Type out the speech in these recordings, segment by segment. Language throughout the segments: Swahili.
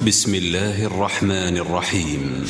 بسم الله الرحمن الرحيم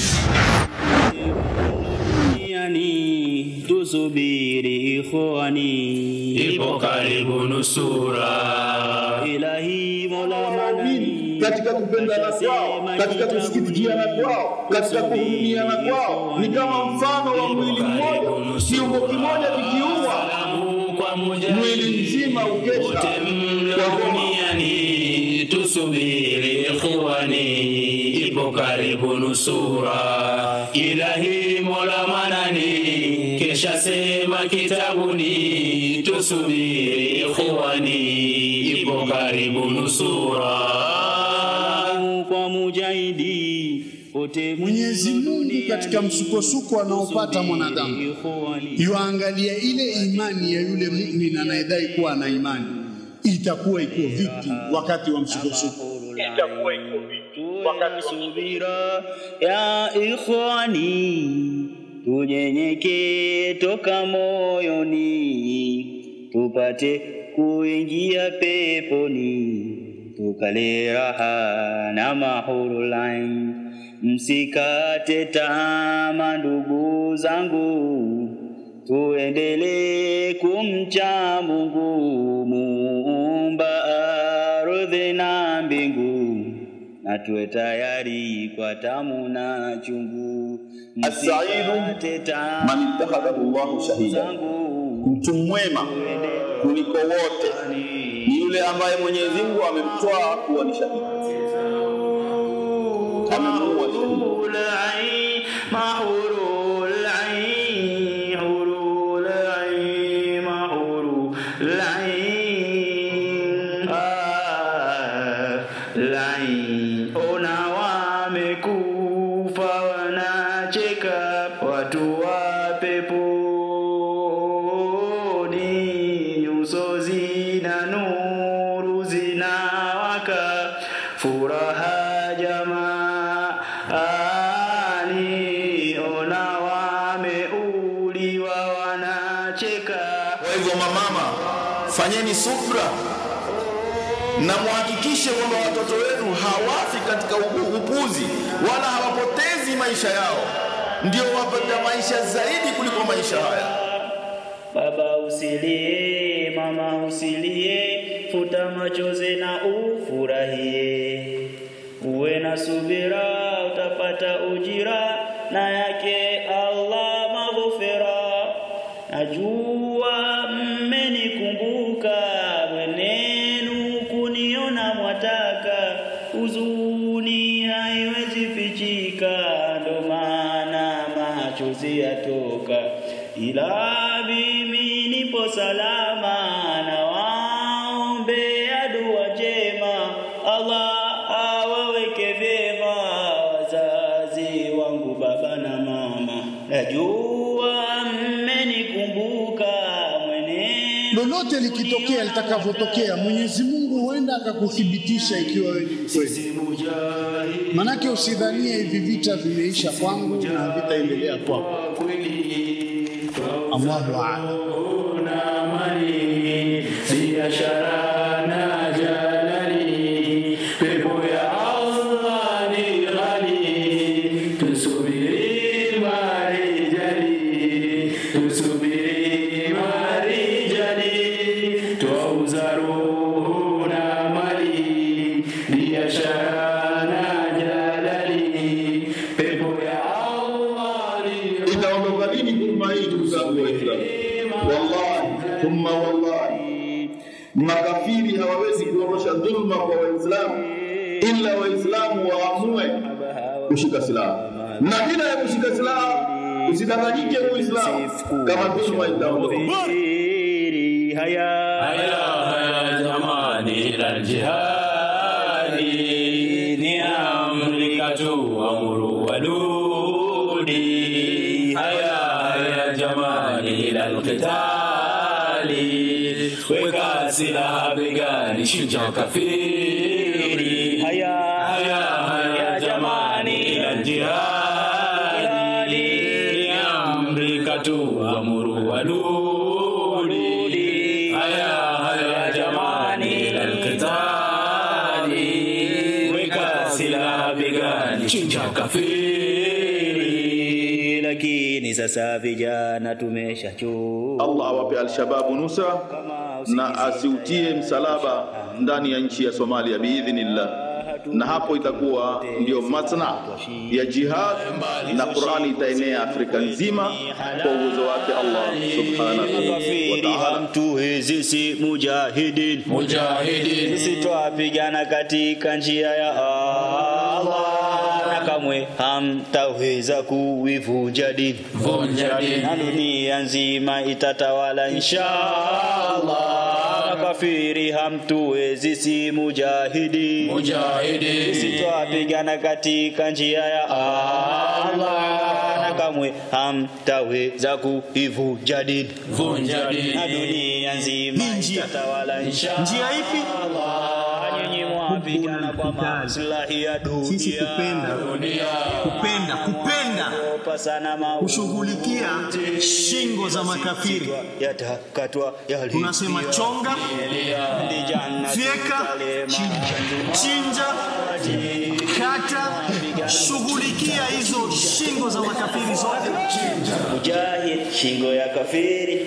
Yani tusubiri ikhwani, ipo karibu nusura ilahi mola manani, katika kupendana kwao, katika kusikitikiana kwao, katika kuhurumiana kwao, ni kama mfano wa mwili mmoja, kiungo kimoja kikiumwa, kwa mwili mzima ukesha wote kwa homa. mlioniani tusubiri ikhwani ipo karibu nusura ilahi mola manani kesha sema kitabuni tusubiri ikhwani ipo karibu nusura kwa mujahidi wote Mwenyezi Mungu katika msukosuko anaopata mwanadamu ikhwani, yuangalia ile imani ya yule muumini anayedai kuwa ana imani itakuwa iko vipi wakati wa msukosuko. itakuwa iko vipi wakati subira ya ikhwani, tunyenyekee toka moyoni, tupate kuingia peponi, tukale raha na mahurul ain. Msikate tamaa ndugu zangu, tuendelee kumcha Mungu muumba ardhi na mbingu, na tuwe tayari kwa tamu na chungu. As-saidu Msikate tamaa man ittakhadhahu Allahu shahida, zangu, mtu mwema kuliko wote ni yule ambaye Mwenyezi Mungu amemtoa kuwa ni shahidi, amemuua shahidi. حور العين مع حور العين حور العين مع حور العين آه العين ona wamekufa wanacheka watu wa peponi nyuso zina nuru zinawaka furaha jamaani ona wameuliwa wanacheka Kwa hivyo mamama, fanyeni subra na muhakikishe kwamba watoto wenu hawafi katika upu- upuzi wala hawapotezi maisha yao, ndio wapata maisha zaidi kuliko maisha haya. Baba usilie, mama usilie, futa machozi na ufurahie. Uwe na subira, utapata ujira na yake Allah maghfira. Najua mmenikumbuka, mwenenu kuniona mwataka, huzuni haiwezi fichika, ndo maana machozi yatoka, ila mimi nipo salama, na waombea dua njema, Allah awaweke vyema wazazi wangu, baba na mama, najua mmenikumbuka mwenendo Lolote likitokea litakavyotokea, Mwenyezi Mungu huenda akakuthibitisha ikiwa wewe ni mkweli. Manake usidhanie hivi vita vimeisha kwangu na vitaendelea kwako. Allahu a'lam. na mali biashara na jalali pepo ya Allah ni ghali tusubiri marijali tusubiri marijali twauza roho na mali biashara na jalali pepo ya Allah ni Itaondoka lini dhulma hii, ndugu zangu Waislamu? Wallahi thumma wallahi, makafiri hawawezi kuondosha dhulma kwa Waislamu ila Waislamu waamue kushika silaha, na bila ya kushika silaha usidanganyike Muislamu kama dhulma itaondoka. Subiri haya haya haya jamani ila jihadi ni amri katu amuru waludi haya haya jamani ila alqitali weka silaha begani shinja kafiri haya haya haya jamani ila jihadi ni amri katu amuru waludi haya haya jamani ila alqitali weka silaha silaha begani, chinja kafiri. lakini sasa vijana tumeshachoka Allah awape Alshababu nusra na asiutie msalaba ndani ya nchi ya Somalia biidhnillah, na hapo itakuwa ndio matna ya jihad na Qur'ani itaenea Afrika nzima kwa uwezo wake Allah subhanahu wa kafiri ta'ala. hamtuwezi si mujahidin Mujahidin, sisi twapigana katika njia ya Allah na kamwe hamtaweza kuivunja dini vunja dini. na dunia nzima itatawala inshallah na kafiri hamtuwezi si mujahidi Mujahidin, sisi twapigana katika njia ya Allah na kamwe hamtaweza kuivunja dini vunja na dini. dunia nzima Hii njia. itatawala inshallah Njia ipi? nyinyi mwapigana kwa maslahi ya Sisi dunia kupenda, kupenda, kupenda Opa sana mauti kushughulikia shingo za makafiri. yatakatwa yali Tunasema chonga, fyeka, chinja, kata, shughulikia hizo shingo za makafiri zote. Mujahid shingo ya kafiri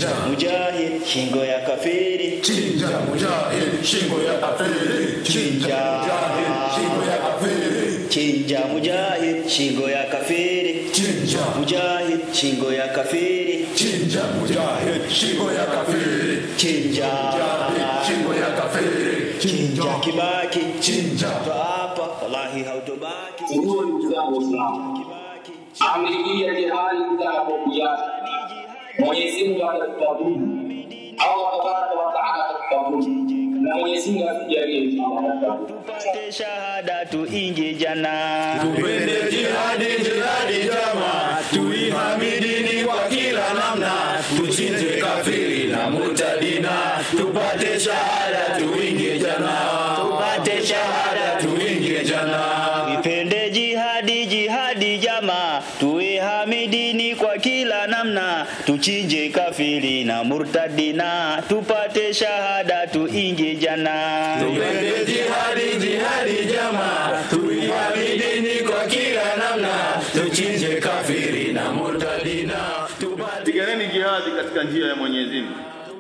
Mujahid shingo ya kafiri Chinja mujahid, shingo ya kafiri. Chinja Shingo ya kafiri. Chinja mujahid shingo ya kafiri Chinja, Mujahid shingo ya kafiri chinja mujahid, shingo ya kafiri. Chinja Shingo ya kafiri. Chinja kibaki Chinja. Hapa wallahi hautobaki Ndugu ndugu zangu Waislamu, Kibaki amri hii ya jihadi itakapokuja, Mwenyezi Mungu atatufahamu, Allah tabaraka wa taala atatufahamu, na Mwenyezi Mungu atujalie tufahamu. tupate shahada tuingie jana Tupende jihadi, jihadi jama, tuihamidini kwa kila namna, tuchinje kafiri na murtadina, tupate shahada, tuingie jana, tupate shahada, tuingie jana. ipende jihadi jihadi jama tuwe hamidini kwa kila namna tuchinje kafiri na murtadina tupate shahada tuingie jana Tupende jihadi, jihadi jama, tuihamidini kwa kila namna, tuchinje kafiri na murtadina, tupate Piganeni jihadi katika njia ya Mwenyezi Mungu.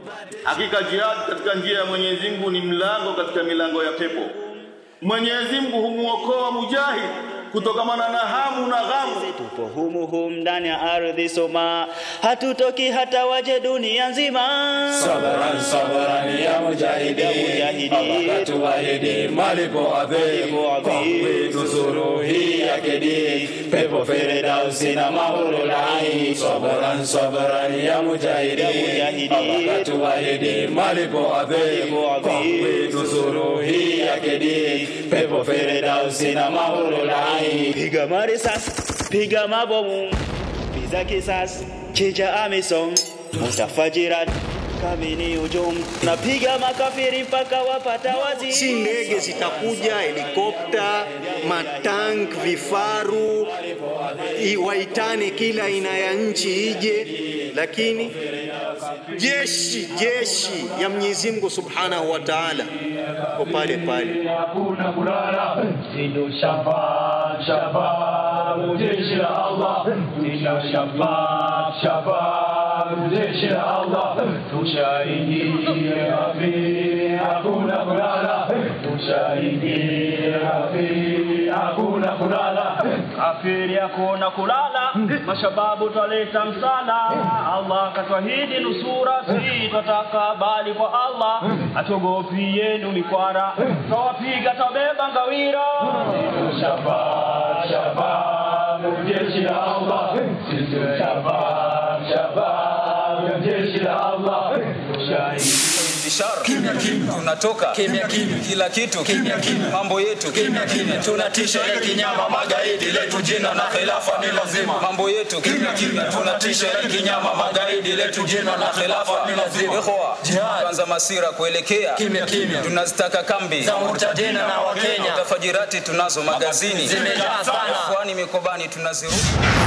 Hakika jihadi katika njia ya Mwenyezi Mungu ni mlango katika milango ya pepo. Mwenyezi Mungu humuokoa mujahid kutokamana na hamu na ghamu. tupo humu humu ndani ya ardhi soma hatutoki hata waje dunia nzima Sabaran sabaran ya mujahidi Ya mujahidi. Allah tuahidi malipo adhimu Malipo adhimu. kwa kuinusuru hii yake dini pepo Firdausi na mahurul ain Sabaran sabaran ya mujahidi Ya mujahidi. Allah tuahidi malipo adhimu Malipo kwa adhimu. kuinusuru hii yake dini pepo Firdausi na mahurul ain piga marisasi piga mabomu piza kisasi chinja amisom mutafajirat kamini ujum napiga makafiri mpaka wapata wazi si ndege zitakuja, helikopta, matank, vifaru, i- waitane kila aina ya nchi ije, lakini jeshi jeshi ya Mwenyezi Mungu Subhanahu wa Ta'ala ko pale pale. hakuna kulala ndio shabab shabab jeshi la Allah ndio shabab shabab jeshi la Allah tushahidi kafiri hakuna kulala tushahidi kafiri hakuna kulala kafiri hakuna kulala mashababu twaleta msala allah katwahidi nusura si twataka bali kwa allah atogopi yenu mikwara twawapiga twabeba ngawira shabab shabab jeshi la Allah sisi shabab shabab jeshi la Allah tushahidi ishara kimya kimya tunatoka kimya kimya kila kitu kimya kimya mambo yetu kimya kimya tunatisha ile kinyama magaidi letu jina na khilafa ni lazima mambo yetu kimya kimya tunatisha ile kinyama magaidi letu jina na khilafa ni lazima ikhwa jihad kwanza masira kuelekea kimya kimya tunazitaka kambi za murtadina na wakenya tafajirati tunazo magazini zimejaa sana kwani mikobani tunazirudi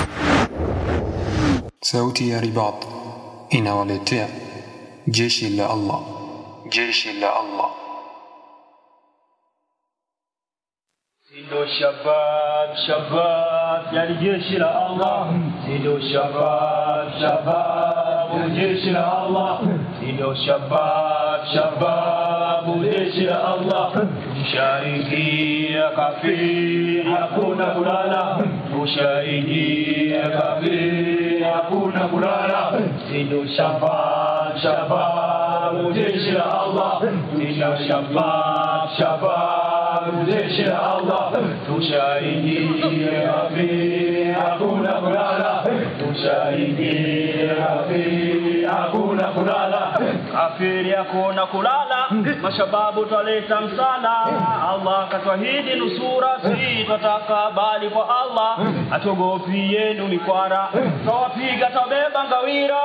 Sauti ya Ribat inawaletea jeshi la Allah, jeshi la Allah. Sido shabab shabab, yani jeshi la Allah. Sido shabab shabab, jeshi la Allah. Sido shabab shabab, jeshi la Allah. Tushaingia kafiri, hakuna kulala. Tushaingia kafiri, hakuna kulala. Sido shabab shabab, jeshi la Allah. Sido shabab shabab, jeshi la Allah. Tushaingia kafiri, hakuna kulala. Tushaingia kafiri, hakuna kulala. Kafiri hakuna kulala, mashababu twaleta msala. Allah katwahidi nusura, si twataka bali kwa Allah. Atuogopi yenu mikwara, twawapiga twabeba ngawira.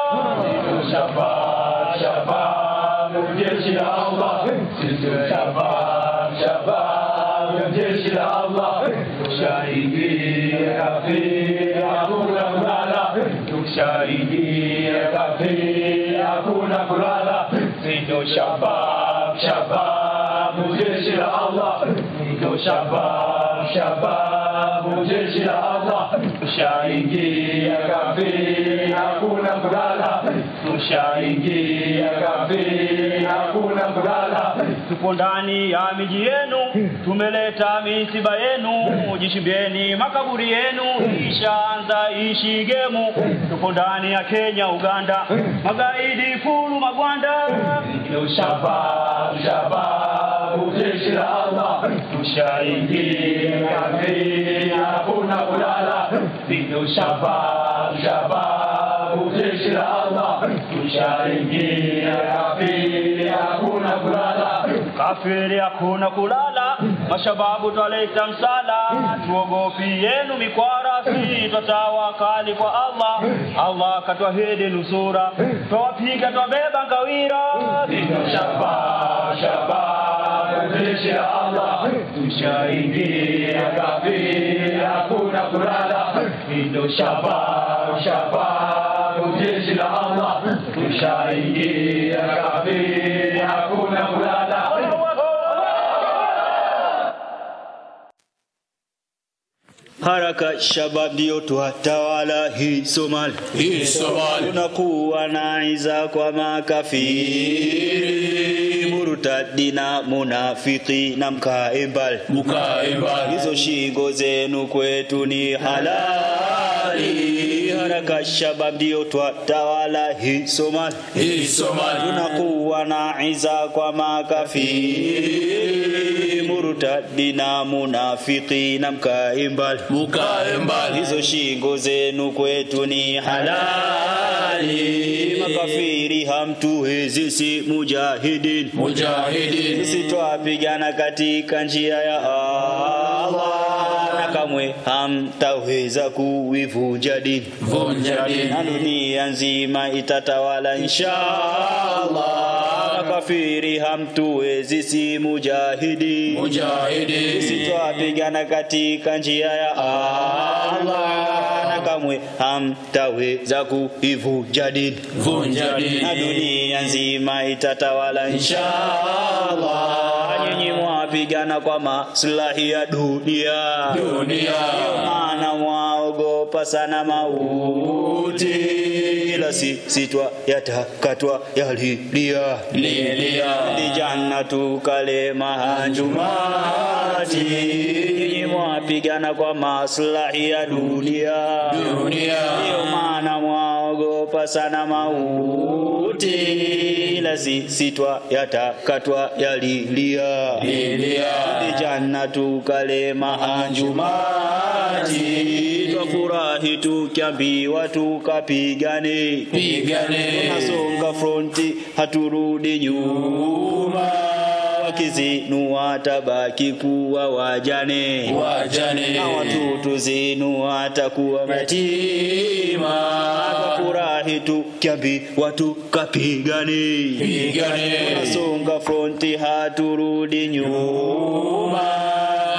Shabab, shabab, jeshi la Allah. Shabab, shabab, jeshi la Allah. Tushaingia kafiri, hakuna kulala. Tushaingia kafiri, hakuna kulala. Sindo shabab, shabab, jeshi la Allah. Sindo shabab, shabab, jeshi la Allah. Tushaingia kafiri, hakuna kulala. Tushaingia kafiri, hakuna kulala. Tupo ndani ya miji yenu, tumeleta misiba yenu, jishimbieni makaburi yenu, ishaanza ishi gemu. Tupo ndani ya Kenya, Uganda, magaidi fulu magwanda. Ndio shabab, shabab, jeshi la Allah, tushaingia kafiri, hakuna kulala. Ndio shabab, shabab, jeshi la Allah, tushaingia kafiri, hakuna kulala. Kafiri hakuna kulala, mashababu twaleta msala, tuogopi yenu mikwara, si twatawakali kwa Allah. Allah katwahidi nusura, twawapiga twabeba ngawira. Ndio shabab, shabab, jeshi la Allah, tushaingia kafiri, hakuna kulala. Ndio shabab, shabab, jeshi la Allah, tushaingia kafiri, hakuna kulala. Haraka shabab ndio twatawala hii Somali, Hii Somali. tunakuwa na iza kwa makafiri, murtadi na munafiki na mkae mbali, Mkae mbali. hizo shingo zenu kwetu ni halali. Haraka shabab ndio twatawala hii Somali, Hii Somali. tunakuwa na iza kwa makafiri, murtadi na munafiki na mkae mbali Mkae mbali. hizo shingo zenu kwetu ni halali. Makafiri hamtuwezi, si mujahidin. Mujahidin. Sisi twapigana katika njia ya Allah, na kamwe hamtaweza kuivunja dini, Vunja dini. na dunia nzima itatawala inshallah. Makafiri hamtuwezi, si mujahidin. Mujahidin. Sisi twapigana katika njia ya Allah na kamwe hamtaweza kuivunja dini, Vunja dini. na dunia nzima itatawala inshallah. Nyinyi mwapigana kwa maslahi ya dunia, Dunia. maana mwaogopa sana mauti, ila sisi twa yatakatwa yalilia Lilia. ni jannatu kale mahanjumati nyinyi mwapigana kwa maslahi ya dunia Dunia. ndiyo maana mwaogopa sana mauti ila sisi twa yatakatwa yalilia Lilia. ni jannatu kale mahanjumati twafurahi tukiambiwa tukapigane Pigane. tunasonga fronti haturudi nyuma wakizinu watabaki kuwa wajane Wajane. na watoto zenu watakuwa matima twafurahi tukiambiwa tukapigane Pigane. tunasonga fronti haturudi nyuma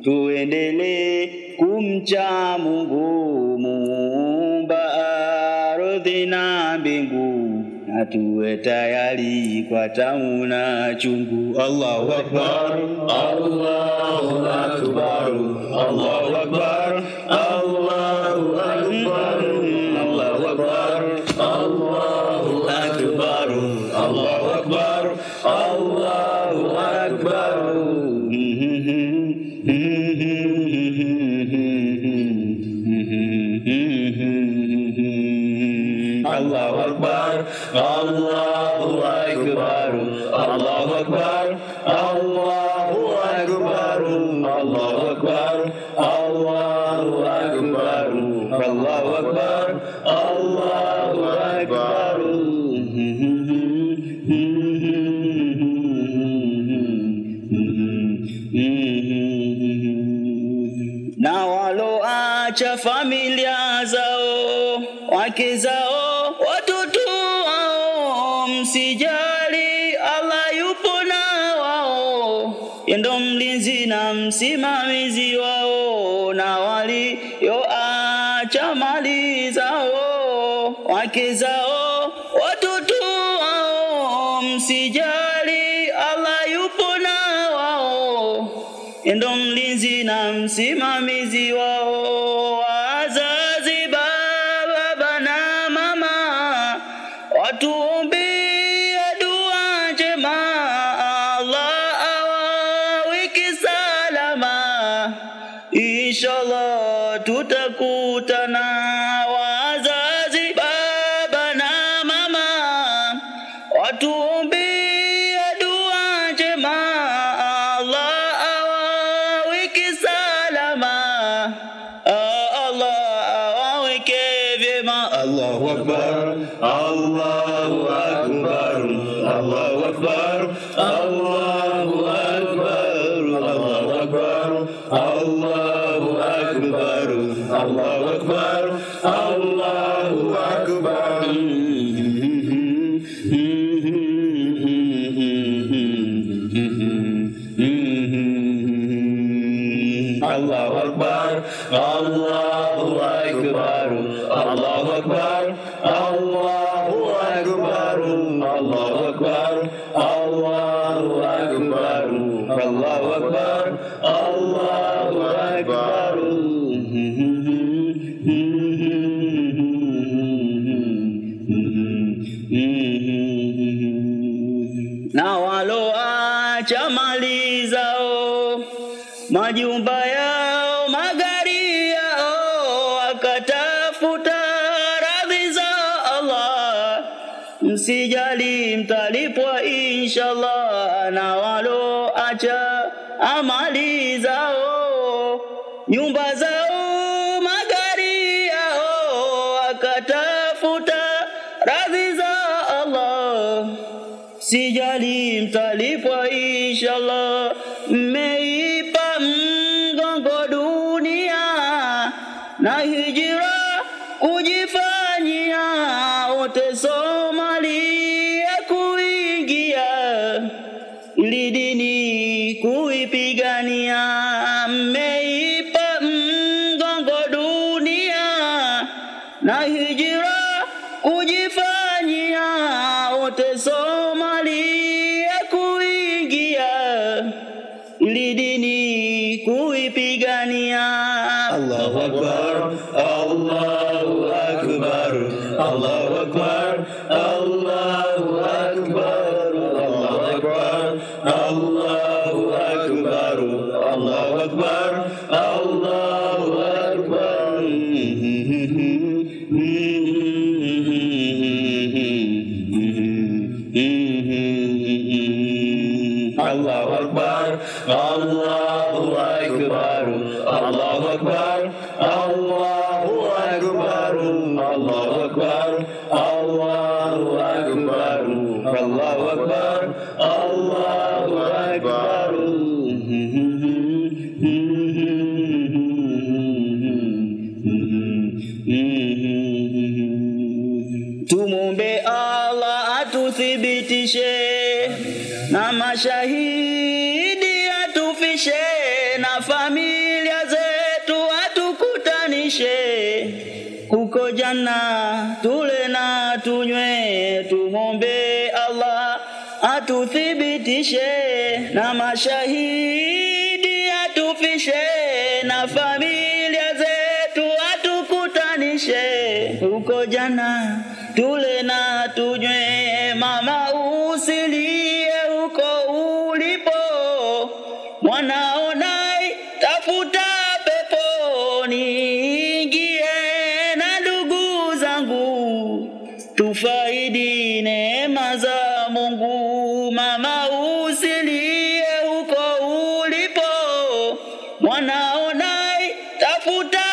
tuendelee kumcha Mungu muumba ardhi na mbingu, na tuwe tayari kwa tamu na chungu. Allahu akbar, Allahu akbar, Allahu akbar, Allahu akbar, Allahu akbar, Allahu akbar, Allahu akbar, Allahu akbar. Allahu akbar, Allahu akbar, Allahu akbar, Allahu akbar, Allahu akbar, Allahu akbar, Allahu akbar, Allahu akbar. na waloacha familia zao, wake zao, watoto wao, msijali, Allah yupo na wao, yendo mlinzi na msimamizi wao, na walioacha mali zao, wake zao, watoto wao, msijali, Allah yupo na wao ndo mlinzi na msimamizi wao, wazazi, baba na mama, watuombie dua njema, Allah awaweke salama, inshallah tutakutana. Wazazi, baba na mama, watuombie dua njema, Allah awaweke salama, Ah, Allah awaweke vyema. Allahu akbar, Allahu akbar, Allahu akbar, Allahu akbar, Allahu akbar, Allahu akbar, Allahu akbar, Allahu akbar. Allahu akbar, Allahu akbar, Allahu akbar, Allahu akbar, Allahu akbar, Allahu akbar, Allahu akbar, Allahu akbar. na waloacha mali zao, majumba yao, magari yao, wakatafuta radhi za Allah, msijali mtalipwa inshallah, na waloacha amali zao, nyumba zao, magari yao, wakatafuta radhi za Allah sijali mtalipwa inshallah. Mmeipa mgongo dunia na hijira kujifanyia, wote Somalia kuingia ili dini kuipigania. Mmeipa mgongo dunia na hijira kujifanyia, wote Somalia kuingia ili dini kuipigania. Allahu akbar, Allahu akbar, Allahu akbar, Allahu akbar, Allahu akbar, Allahu akbar, Allahu akbar, Allahu akbar. Allahu akbar, Allahu akbar, Allahu akbar, Allahu akbar, Allahu akbar, Allahu akbar, Allahu akbar, Allahu akbar. Tumombe Allah atuthibitishe na mashahidi atufishe na familia tunywe, tumwombe Allah atuthibitishe na mashahidi, atufishe na familia zetu, atukutanishe huko jana, tule na tunywe. Mama usilie huko ulipo, mwanao naye tafuta peponi, ingie na ndugu zangu tufaidi neema za Mungu. Mama usilie huko ulipo, mwanao naye tafuta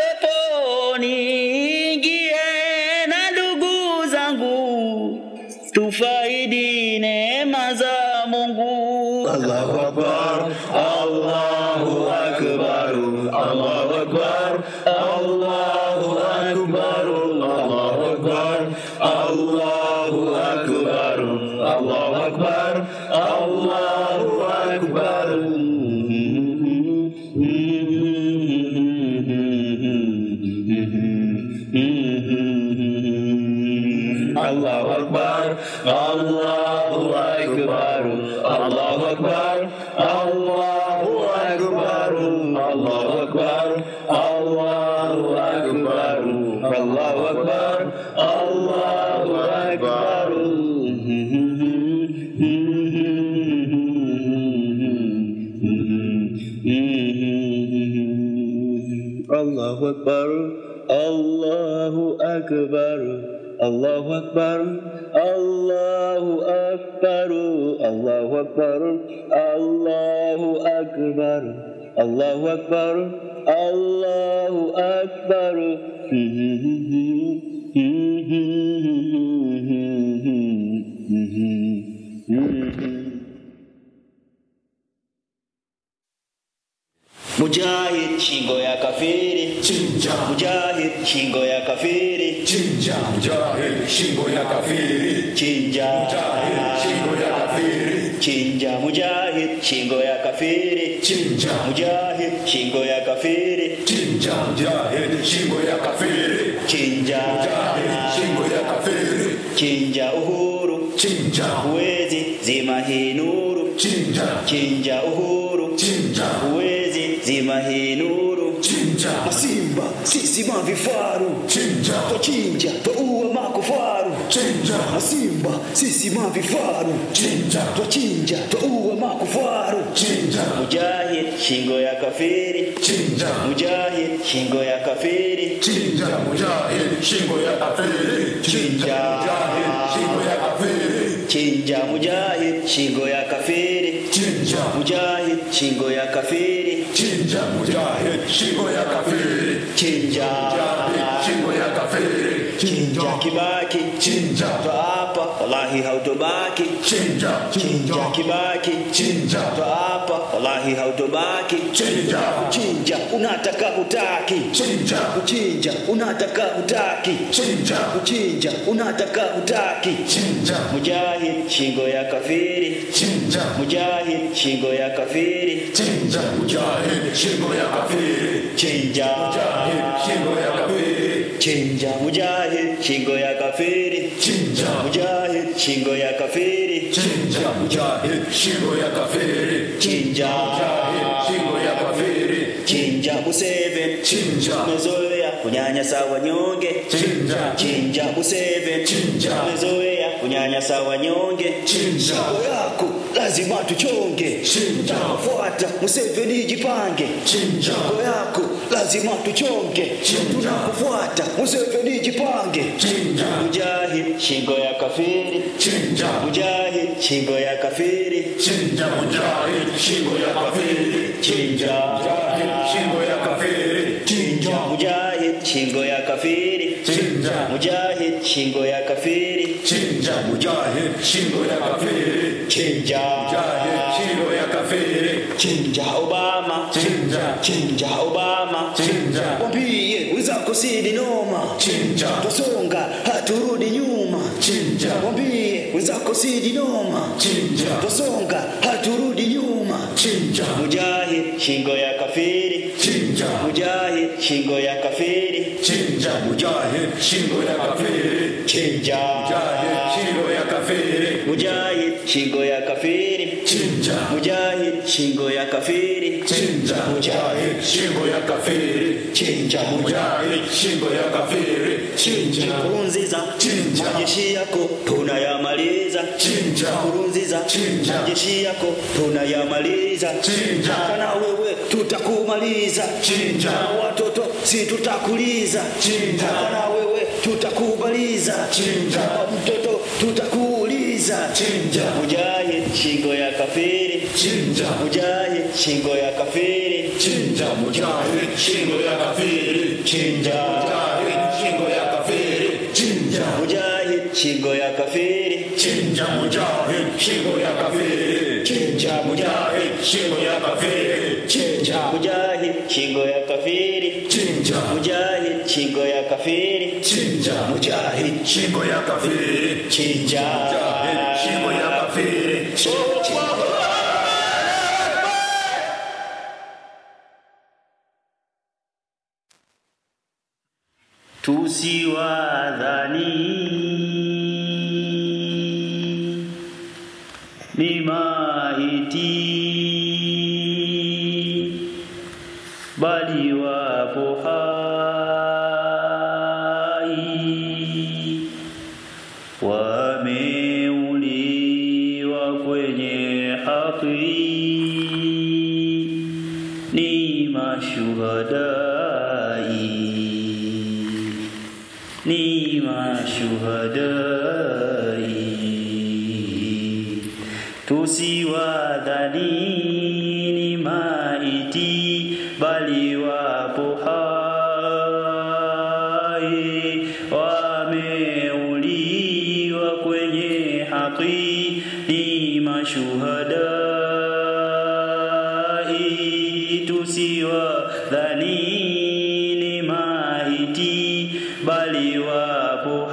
peponi, ingie na ndugu zangu tufaidi neema za Mungu. Allahu Akbar, Allahu Akbar, Allahu Akbar, Allahu Akbar, Allahu Akbar, Allahu Akbar, Allahu Akbar, Allahu Akbar. Allahu Akbar, Allahu Akbar, Allahu Akbar, Allahu Akbar, Allahu Akbar, Allahu Akbar, Allahu Akbar, Allahu Akbar. Allahu Akbar, Allahu Akbar, Allahu Akbar, Allahu Akbar, Allahu Akbar, Allahu Akbar, Allahu Akbar, Allahu Akbar. Mujahid shingo ya kafiri Chinja. Mujahid shingo ya kafiri Chinja. Mujahid shingo ya kafiri. Chinja Mujahid shingo ya kafiri. Chinja Mujahid shingo ya kafiri Chinja. Mujahid shingo ya kafiri Chinja. Mujahid shingo ya kafiri. Chinja Mujahid shingo ya kafiri. Chinja uhuru Chinja. huwezi zima hii nuru Chinja. Chinja uhuru Chinja. huwezi zima hii nuru Chinja. Masimba sisi mavifaru Chinja. twachinja twaua makufaru Chinja. Masimba sisi mavifaru Chinja. twachinja twaua makufaru Chinja. Mujahid shingo ya kafiri Chinja. Mujahid shingo ya kafiri Chinja. Mujahid shingo ya kafiri. Chinja. Mujahid shingo ya kafiri. Chinja Mujahid shingo ya kafiri Chinja. Mujahid shingo ya kafiri Chinja. Mujahid shingo ya kafiri. Chinja Mujahid shingo ya kafiri. Chinja Kibaki Chinja. twaapa wallahi hautobaki Chinja. Chinja Kibaki Chinja. twaapa wallahi hautobaki Chinja. Chinja unataka hutaki Chinja. Kuchinja unataka hutaki Chinja. Kuchinja unataka hutaki Chinja. Mujahid shingo ya kafiri Chinja. Mujahid shingo ya kafiri Chinja. Mujahid shingo ya kafiri. Chinja Mujahid shingo ya kafiri. Chinja Mujahid shingo ya kafiri Chinja. Mujahid shingo ya kafiri Chinja. Mujahid shingo ya kafiri. Chinja Mujahid shingo ya kafiri. Chinja Museveni Chinja. Mezoea kunyanyasa wanyonge Chinja. Chinja Museveni Chinja. Mezoea kunyanyasa wanyonge Chinja. Shingo yako lazima tuchonge Chinja. Fuata Museveni jipange Chinja. Shingo yako lazima tuchonge Chinja. Tunakufuata Museveni jipange Chinja. Mujahid shingo ya kafiri Chinja. Mujahid shingo ya kafiri Chinja. Mujahid shingo ya kafiri. Chinja Mujahid shingo ya kafiri. Chinja Mujahid shingo ya kafiri Chinja. Mujahid shingo ya kafiri Chinja. Mujahid shingo ya kafiri. Chinja Mujahid shingo ya kafiri. Chinja Obama Chinja. Chinja Obama Chinja. Wambie wenzako sidi noma Chinja. Twasonga haturudi nyuma Chinja. Wambie wenzako sidi noma Chinja. Twasonga haturudi nyuma Chinja. Mujahid shingo ya kafiri Chinja. Mujahid shingo ya kafiri Chinja. Mujahid shingo ya kafiri. chinja Mujahid shingo ya kafiri mujahid shingo ya kafiri chinja mujahid shingo ya kafiri chinja mujahid shingo ya kafiri chinja mujahid shingo ya kafiri chinja Nkurunziza Chinja. majeshi yako tunayamaliza Chinja. Nkurunziza Chinja. majeshi yako tunayamaliza Chinja. kana wewe tutakumaliza Chinja. na watoto si tutakuliza Chinja. kana wewe tutakubaliza Chinja. na mtoto tutakuuliza Chinja. mujahid shingo ya kafiri chinja mujahid shingo ya kafiri chinja mujahid shingo ya kafiri chinja mujahid shingo ya kafiri chinja mujahid shingo ya kafiri chinja mujahid shingo ya kafiri chinja mujahid shingo ya kafiri chinja mujahid shingo ya kafiri chinja mujahid shingo ya kafiri chinja mujahid shingo ya kafiri chinja mujahid shingo ya kafiri chinja tusiwadhani ni maiti bali wapo hai wameuliwa kwenye haki ni mashuhadai ni mashuhadai tusiwadhani ni maiti bali wapo hai wameuliwa kwenye haki ni mashuhadai tusiwadhani ni maiti bali wapo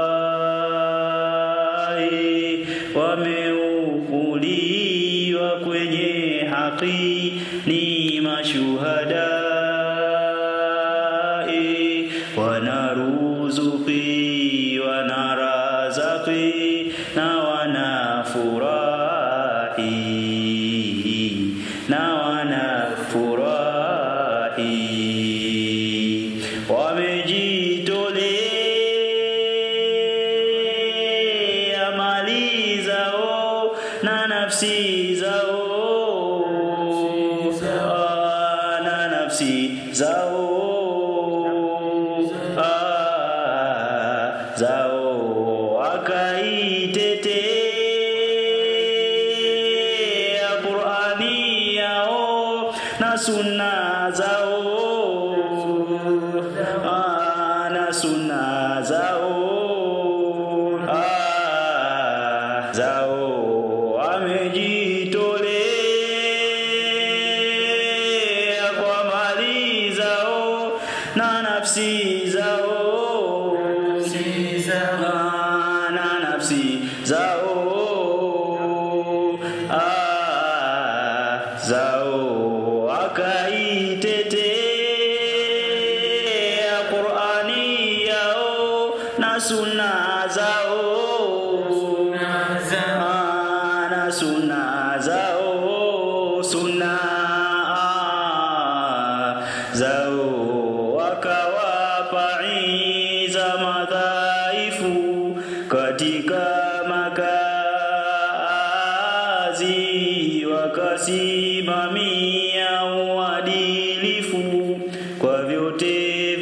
hai wameukuliwa kwenye haki ni mashuhadai wanaruzuki wanarazaki na wanafurahi na wanafurahi wamejitolea mali zao na nafsi zao Ah, na nafsi zao Ah, zao wakaitetea Qurani yao na sunna zao Ah, na sunna zao Ah, zao wamejitolea kwa mali zao na nafsi zao Ah, na nafsi zao Ah, zao wakaitetea Qurani yao na sunna zao Ah, na sunna zao sunna ah, zao wakawapa iza madhaifu katika makazi wakasimamia uadilifu kwa vyote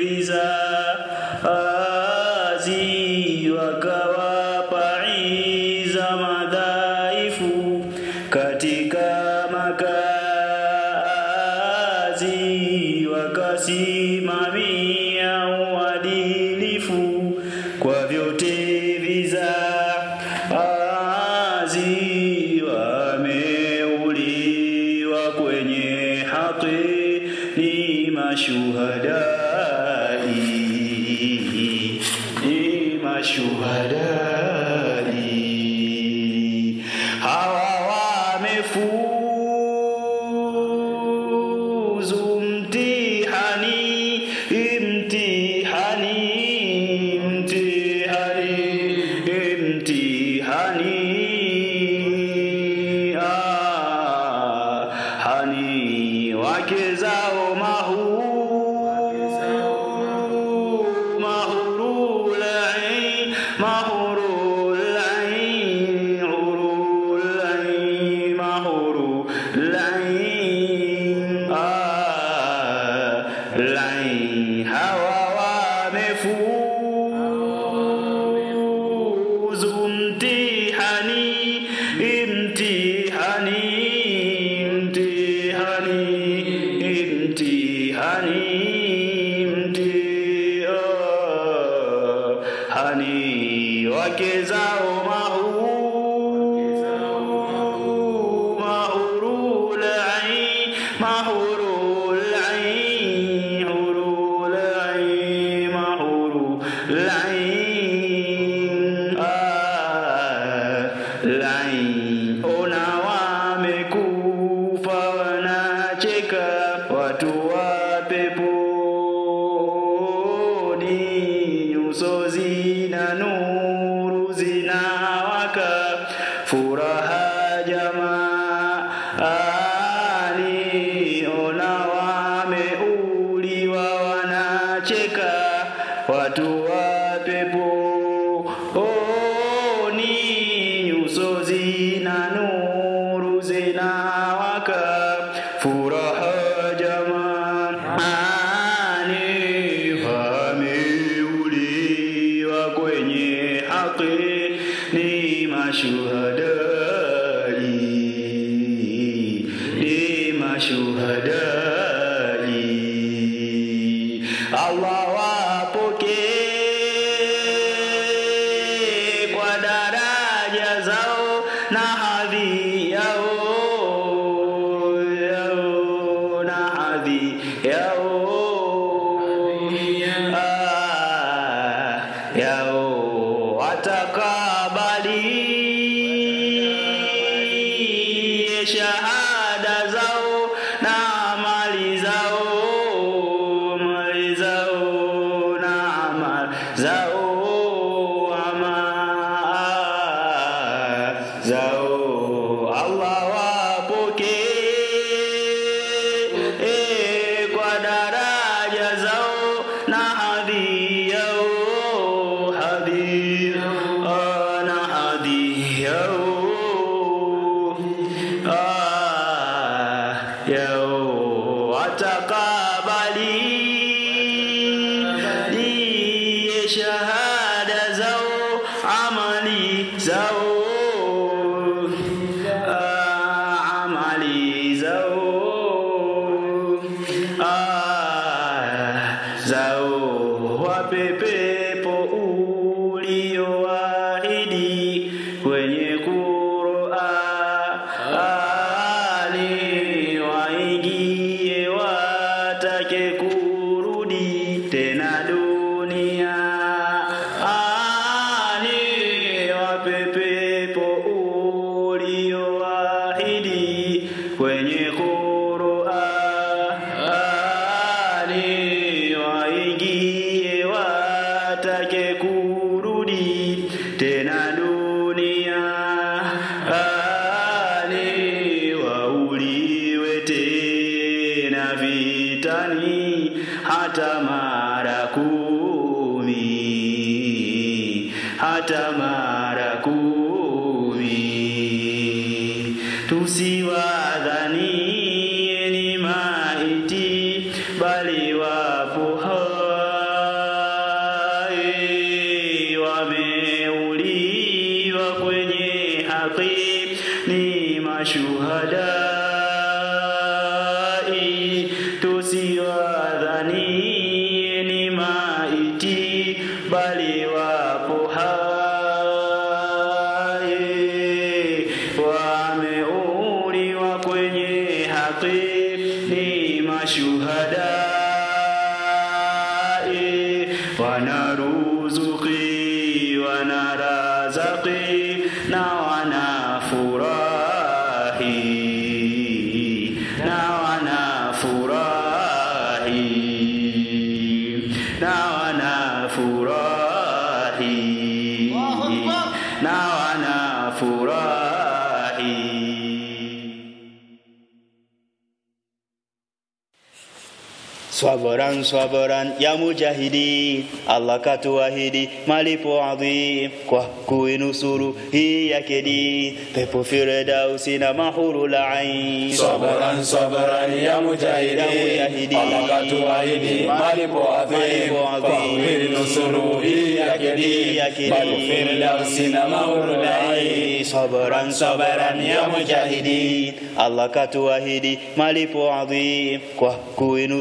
vizazi wakawapa iza madhaifu katika makazi wakasimamia uadilifu kwa vyote vizazi wameuliwa kwenye haki ni mashuhadai ni mashuhadai hawa wamefuzu mtihani mtihani mtihani wake zao mahu mahurul ain mahurul ain hurul ain mahurul ain ah lain ona wamekufa wanacheka watu wa peponi nyuso zina nuru zinawaka furaha jamaani ona wameuliwa wanacheka watu wa peponi nyuso zina nuru zinawaka furaha jamaani wameuliwa kwenye haki ni mashuhadai ni mashuhadai Allah wapokee kwa daraja zao na hadhi yao yao na hadhi yao Ah, yao watakabali shahada zao na amali zao amali zao na amali zao ama zao Allah wapokee eh, kwa daraja zao na hadhi yao hadhi ah, na hadhi yao ah, yao watakabali ndiye shahada zao amali zao ah, amali zao ah, zao wape pepo ulioahidi kwenye Qur'ani waingie watake kurudi tena dunia ani wape pepo ulioahidi kwenye Qur'ani waingie watake kurudi tena dunia ani wauliwe tena vitani hata mara kumi hata mara kumi tusiwadhanie ni maiti bali wapo hai wameuliwa kwenye haki ni mashuhadai tusiwadhanie ni maiti bali wapo hai wameuliwa kwenye haki ni mashuhadai wanaruzuki wanarazaki na wanafurahi na wanafurahi na wanafurahi na wanafurahi Swabaran swabaran ya mujahidi, Allah katuahidi malipo adhim kwa kuinusuru hii yake dini, pepo Firdausi na mahurul ain. Swabaran swabaran ya mujahidi, Allah katuahidi malipo adhim kwa kuinusuru hii yake dini, pepo Firdausi na mahurul ain. Swabaran swabaran ya mujahidi, Allah katuahidi malipo adhim kwa kuinusuru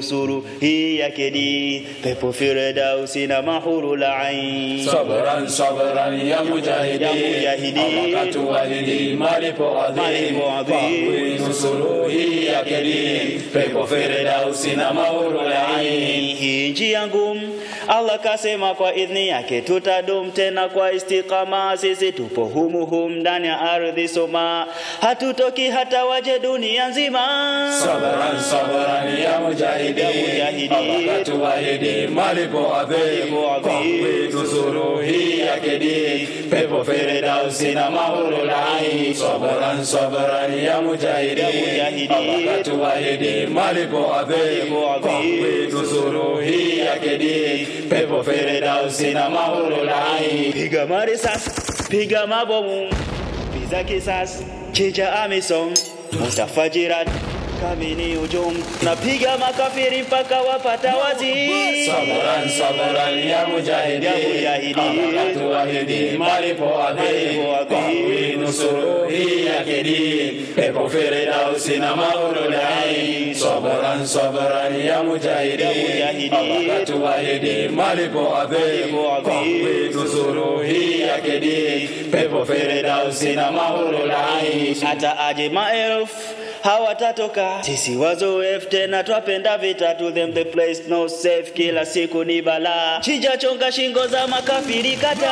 hii yake dini pepo firdausi na mahurul ain Sabran sabran ya mujahidi Ya mujahidi. Allah katuahidi malipo adhim Malipo adhim. Kwa kuinusuru hii yake dini Pepo firdausi na mahurul ain hii njia ngumu Allah kasema kwa idhni yake tutadum tena kwa istiqama sisi tupo humu hum ndani ya ardhi soma hatutoki hata waje dunia nzima Sabran sabran ya mujahidi Ya mujahidi. Allah katuahidi malipo adhim Malipo adhim. Kwa kuinusuru hii yake dini Pepo firdausi na mahurul ain Sabran sabran ya mujahidi Ya mujahidi. Allah katuahidi malipo adhim Malipo adhim. Kwa kuinusuru hii yake dini Pepo firdausi na mahurul ain piga marisasi piga mabomu piza kisasi chinja amisom mutafajirat kamini ujum napiga makafiri mpaka wapata wazi Sabran sabran ya mujahidi Ya mujahidi. Allah katuahidi malipo adhim Malipo adhim. Kwa kuinusuru hii yake dini Pepo firdausi na mahurul ain Sabran sabran ya mujahidi Ya mujahidi. Allah katuahidi malipo adhim Malipo adhim. Kwa kuinusuru hii yake dini Pepo firdausi na mahurul ain hata aje maelfu hawatatoka sisi wazoefu tena twapenda vita to them the place no safe kila siku ni balaa chinja chonga shingo za makafiri kata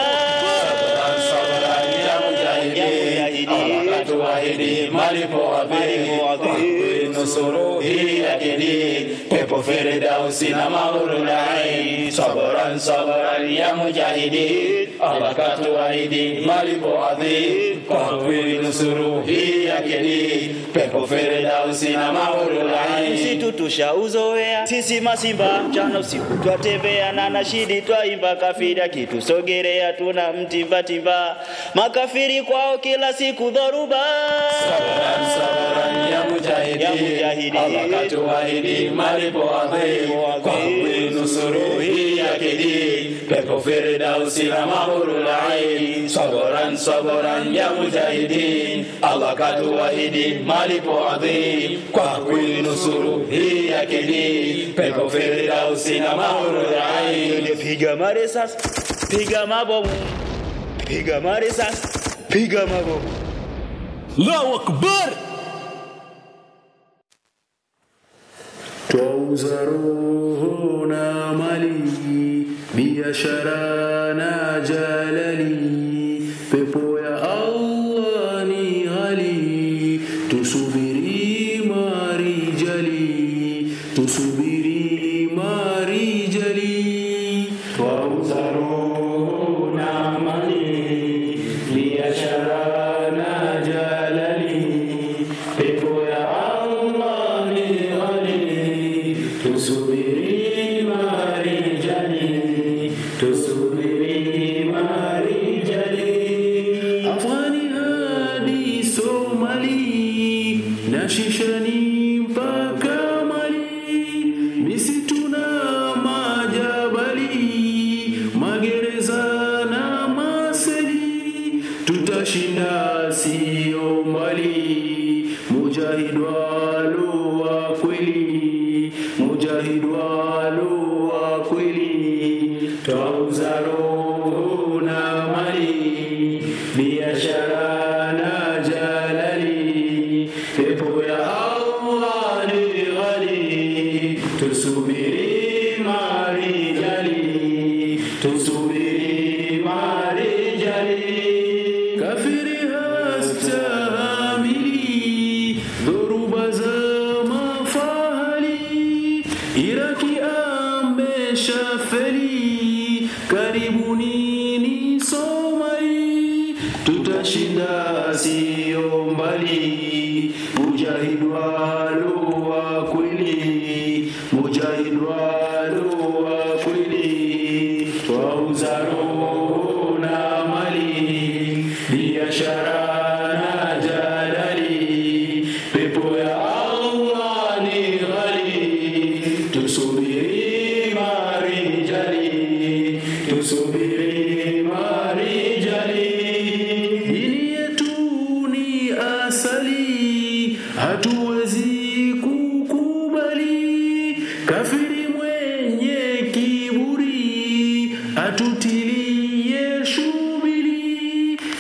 Sabran ya mujahidi Ya mujahidi. Allah katuahidi malipo adhim Malipo adhim. nusuru hii yake dini pepo firdausi na mahurul ain sabran sabran ya mujahidi Allah katuahidi malipo adhim kwa kuinusuru hii yake dini pepo firdausi na mahurul ain msitu tushauzoea sisi masimba mchana usiku twatembea na nashidi twaimba kafiri akitusogerea tuna mtimbatimba makafiri kwao kila siku dhoruba Sabran sabran ya mujahidi Ya mujahidi. Allah katuahidi malipo adhim Malipo adhim. kwa kuinusuru hii yake dini pepo firdausi na mahurul ain sabran sabran ya mujahidi Allah katuahidi malipo adhim kwa kuinusuru hii yake dini pepo firdausi na mahurul ain piga marisasi piga mabomu piga marisasi piga mabomu Allahu Akbar! twauza roho na mali, biashara na jalali, pepo ya Allah ni ghali, tusubiri marijali, tusubiri marijali, twauza roho na mali, biashara na jalali, pepo ya Allah ni ghali, tusubiri marijali, tusubiri marijali. Afghani hadi Somali, na shishani mpaka Mali, misitu na majabali, magereza na maseli, tutashinda sio mbali. Mujahid walo wa kweli, mujahid walo wa kweli, twauza roho na mali, biashara na jalali, pepo ya Allah ni ghali, tusubiri marijali, tusubiri marijali. Kafiri hastahamili dhoruba za mafahali, Iraki ameshafeli, karibuni ni Somali, tutashinda sio mbali, mujahid walo wa kweli, mujahid walo wa kweli, twauza roho na mali, biashara na jalali, pepo ya Allah ni ghali, tusubiri marijali, tusubiri marijali. Dini yetu ni asali, hatuwezi kukubali kafiri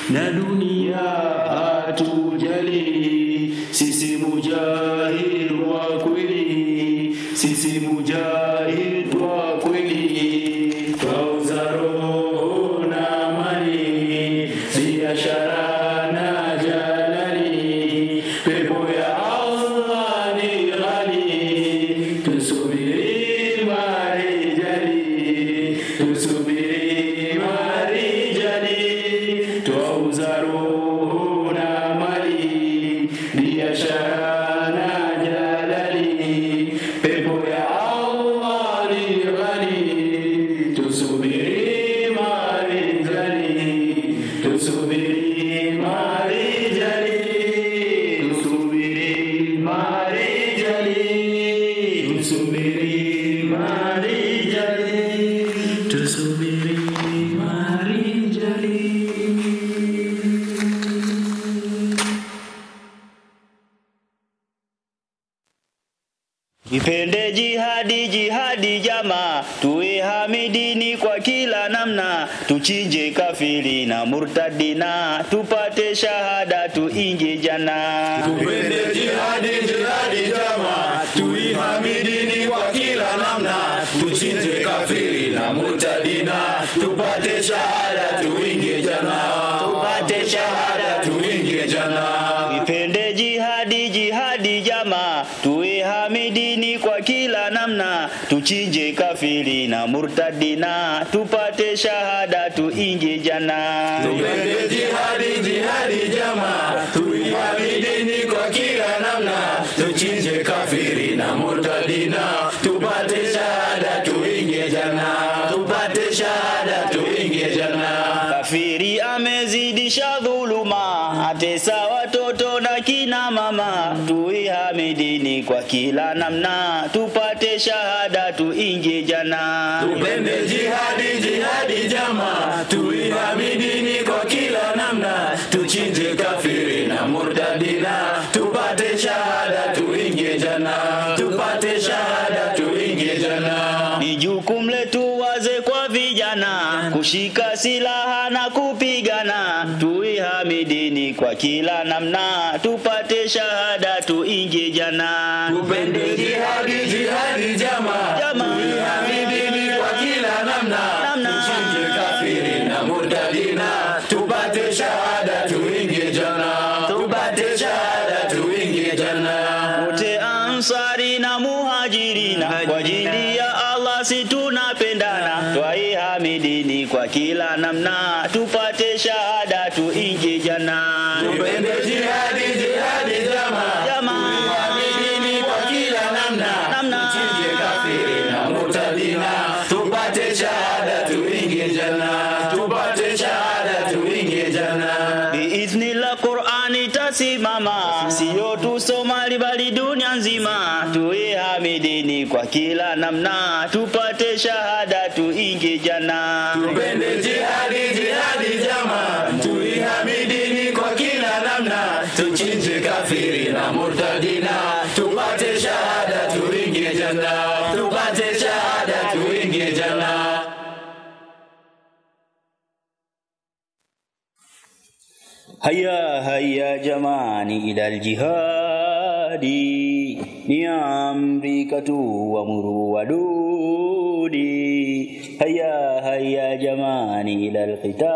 na dunia hatujali. Sisi mujahid wa kweli, sisi mujahid wa kweli, twauza roho na mali, biashara na jalali, pepo ya Allah ni ghali, tusubiri marijali, tusubiri marijali, twauza roho na mali, biashara na jalali, pepo ya Allah ni ghali, tusubiri marijali, tusubiri marijali, tusubiri marijali, tusubiri marijali, tusubiri marijali. Ipende jihadi jihadi jamaa, tuwe hamidini kwa kila namna, tuchinje kafiri na murtadina, tupate shahada tuingie jana. Tupende jihadi jihadi jama, tuihamidini kwa kila namna, tuchinje kafiri na murtadina, tupate shahada tuingie jana, tupate shahada tuingie jana. Ipende jihadi jihadi jamaa, tuwe hamidini kwa kila namna, tuchinje kafiri na murtadina, tupate shahada tuingie jana. Tupende jihadi jihadi jama, tuihamidini kwa kila namna, tuchinje kafiri na murtadina, tupate shahada tuingie jana, tupate shahada tuingie jana. Kafiri amezidisha dhuluma, atesa watoto na kina mama, tuihamidini kwa kila namna, tupate shahada tuingie jana. Tupende jihadi jihadi jama, tuihamidini kwa kila namna, tuchinje kafiri na murtadina, tupate shahada tuingie jana, tupate shahada tuingie jana. Ni jukumu letu wazee kwa vijana kushika silaha na kupigana, tuihamidini kwa kila namna, tupate shahada tuingie jana. Tupende jihadi jihadi jama, tuihamidini kwa kila namna, tuchinje kafiri na murtadina, tupate shahada tuingie jana, tupate shahada tuingie jana. wote ansari na muhajirina kwa ajili ya Allah si tunapendana twaihamidini kwa kila namna tupate shahada tuingie jana Tupende jihadi jihadi jama, tuihamidini kwa kila namna, tuchinje kafiri na murtadina, tupate shahada tuingie jana, tupate shahada tuingie jana. biidhnillah Qur'ani tasimama sio tu Somali bali dunia nzima tuihamidini kwa kila namna tupate shahada tuingie jana Tupende jihadi jihadi jama, tuihamidini kwa kila namna, tuchinje kafiri na murtadina, tupate shahada tuingie jana, tupate shahada tuingie jana. هيا هيا جماني إلى الجهاد ni amrika tu wamuru wadudi haya haya jamani ila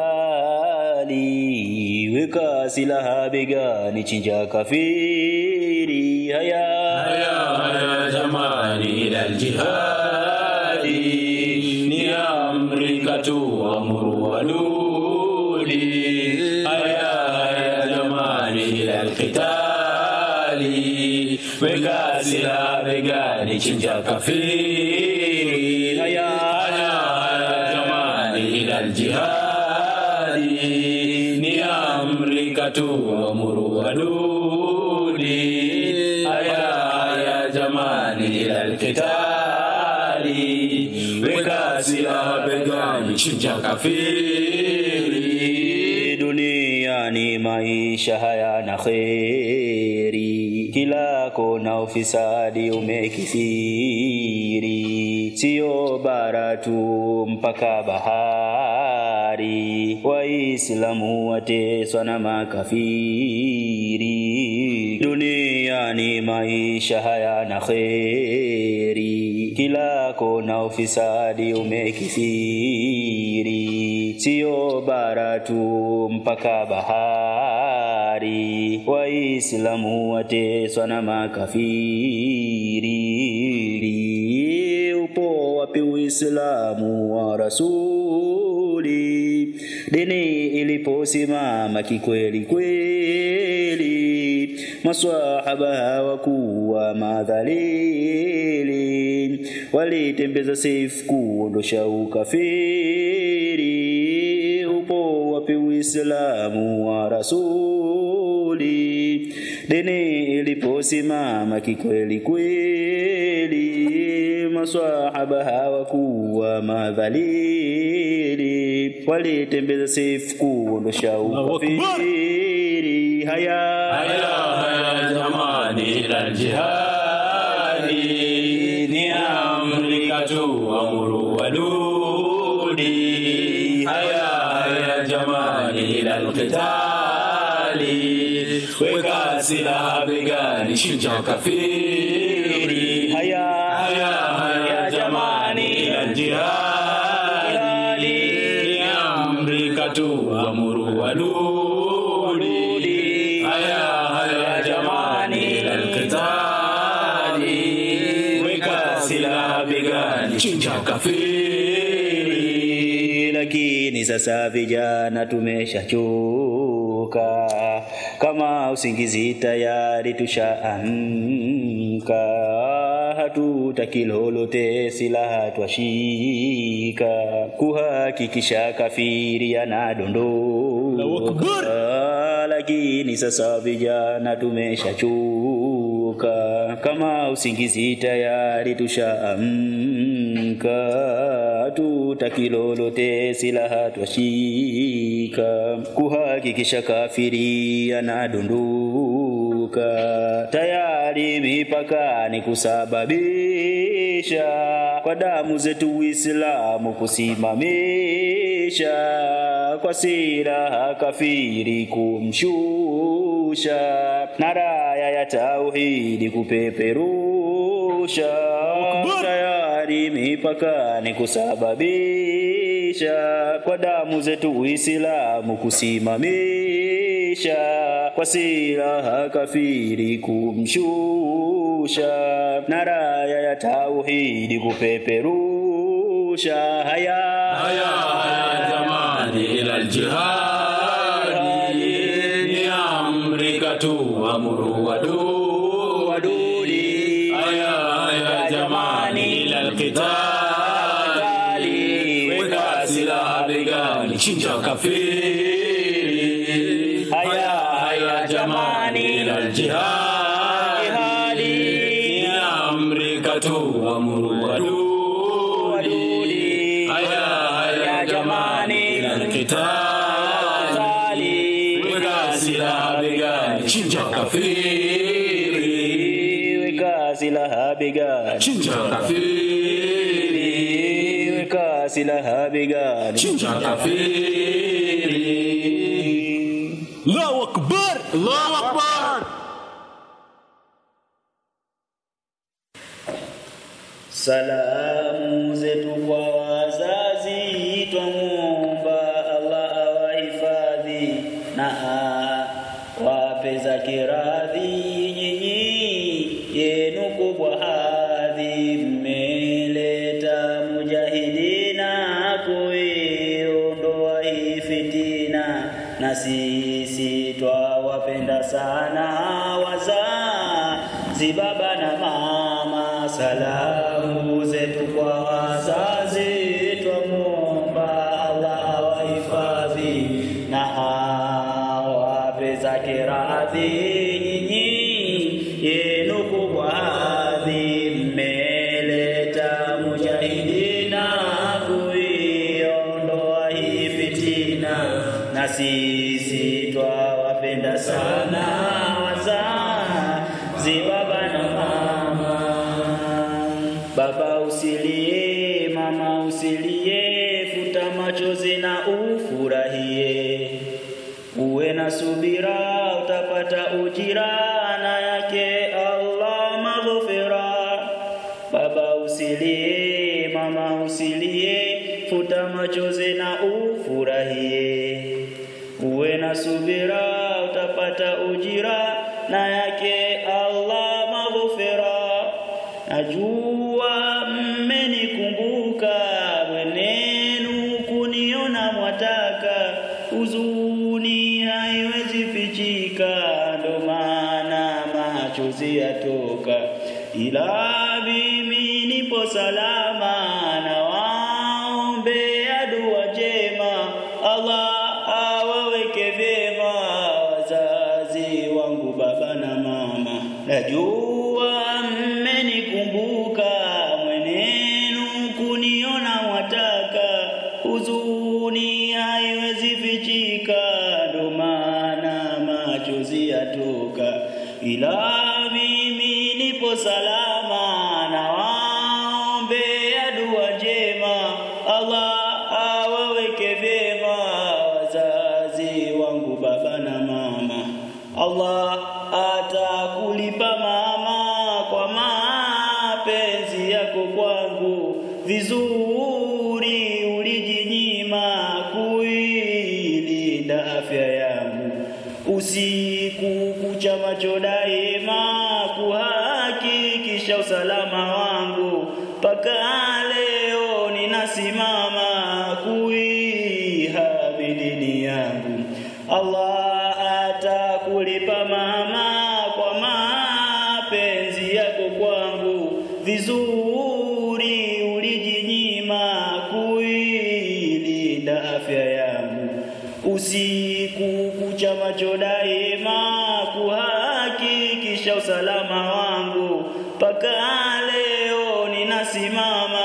alqitali weka silaha begani chinja kafiri haya haya haya jamani ila aljihadi ni amrika tu amuru wadudi haya haya jamani ila alqitali weka silaha begani chinja kafiri haya haya haya jamani ila aljihadi ni amrika tu amuru wadudi haya haya jamani ila alkitali weka silaha begani chinja kafiri duniani maisha hayana kheri kila kona ufisadi umekithiri sio bara tu mpaka bahari bahari, Waislamu wateswa na makafiri. Duniani maisha hayana kheri, kila kona ufisadi umekithiri, sio bara tu mpaka bahari, Waislamu wateswa na makafiri. Upo wapi Uislamu wa Rasuli? Dini iliposimama kikweli kweli, maswahaba hawakuwa madhalili, walitembeza seif kuondosha ukafiri. Upo wapi Uislamu wa Rasuli? Dini iliposimama kikweli kweli, maswahaba hawakuwa madhalili, walitembeza seif kuondosha ukafiri. Haya haya haya jamani, ila jihadi ni amri katu amuru wadudi. Haya haya jamani, ila alqitali weka silaha begani, chinja kafiri. Haya haya haya jamani, ila jihadi ni amri katu amuru wadudi. Haya haya jamani, ila alqitali weka silaha begani, chinja kafiri. lakini sasa vijana tumeshachoka, kama usingizi tayari tushaamka, hatutaki lolote, silaha twashika, kuhakikisha kafiri anadondoka, lakini sasa vijana tumeshachoka, kama usingizi tayari tushaamka, hatutaki lolote, silaha twashika, kuhakikisha kafiri anadondoka, tayari mipakani kusababisha kwa damu zetu Uislamu kusimamisha, kwa silaha kafiri kumshusha, na raya ya tauhidi kupeperusha, tayari mipakani kusababisha, kwa damu zetu Uislamu kusimamisha, kwa silaha kafiri kumshusha, na raya ya tauhidi kupeperusha. Haya haya haya jamani, ila aljihadi ni amri katu amuru wadudi. Haya haya jamani, ila alqitali weka silaha begani, chinja kafiri. Haya haya jamani, ila aljihadi ni amri katu amuru wadudi. Haya haya jamani, ila alqitali weka silaha begani, chinja kafiri. weka silaha begani, Chinja kafiri. weka silaha begani, Chinja kafiri. Allahu akbar, Allahu akbar. Salamu zetu kwa wazazi, twamwomba Allah awahifadhi na awape zake radhi. Nyinyi yenu kubwa hadhi, mmeleta mujahidina kuiondoa hii fitina, na sisi twawapenda sana wazazi, baba na mama. Salamu zetu kwa wazazi, twamwomba Allah awahifadhi na awape zake radhi. Nyinyi yenu kubwa hadhi, mmeleta mujahidina kuiondoa hii fitina, na sisi twawapenda sana wazazi, baba na mama. Baba usilie, mama usilie, futa machozi na ufu na subira utapata ujira na yake Allah maghfira. Baba usilie, mama usilie, futa machozi na ufurahie. Uwe na subira utapata ujira na yake Allah maghfira. Najua mmenikumbuka mwenenu kuniona mwataka, huzuni haiwezi fichika, ndo maana machozi yatoka, ila mimi nipo salama na waombea dua njema, Allah awaweke vyema wazazi wangu baba na mama, najua mmenikumbuka mwenenu kuniona mwataka, huzuni haiwezi fichika, ndo maana machozi yatoka, ila mimi nipo salama na waombea dua njema, Allah awaweke vyema wazazi wangu baba na mama. Allah atakulipa mama kwa mapenzi yako kwangu, vizuri ulijinyima kuilinda afya yangu, usiku kucha macho daima kuhakikisha usalama wangu, mpaka leo ninasimama kuihami dini yangu. Allah atakulipa mama kwa mapenzi yako kwangu, vizuri ulijinyima kuilinda afya yangu, usiku kucha macho daima kuhakikisha usalama wangu, mpaka leo ninasimama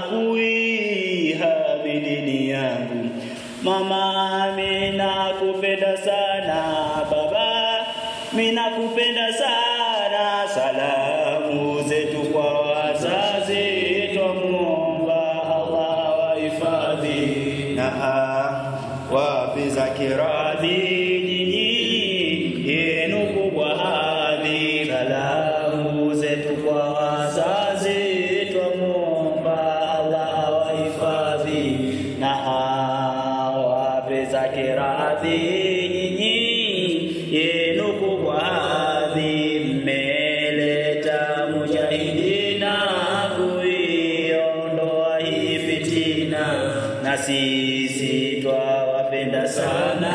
kuihami dini yangu. Mama, mina kupenda sana baba, mina kupenda sana. Salamu zetu kwa wazazi, twamwomba Allah wahifadhi na wapi za kiradhi, nyinyi yenu kubwa hadhi. Salamu zetu kwa wazazi, twamwomba Allah wahifadhi na wape zake radhi nyinyi yenu kubwa hadhi mmeleta mujahidina kuiondoa hii fitina na sisi twawapenda sana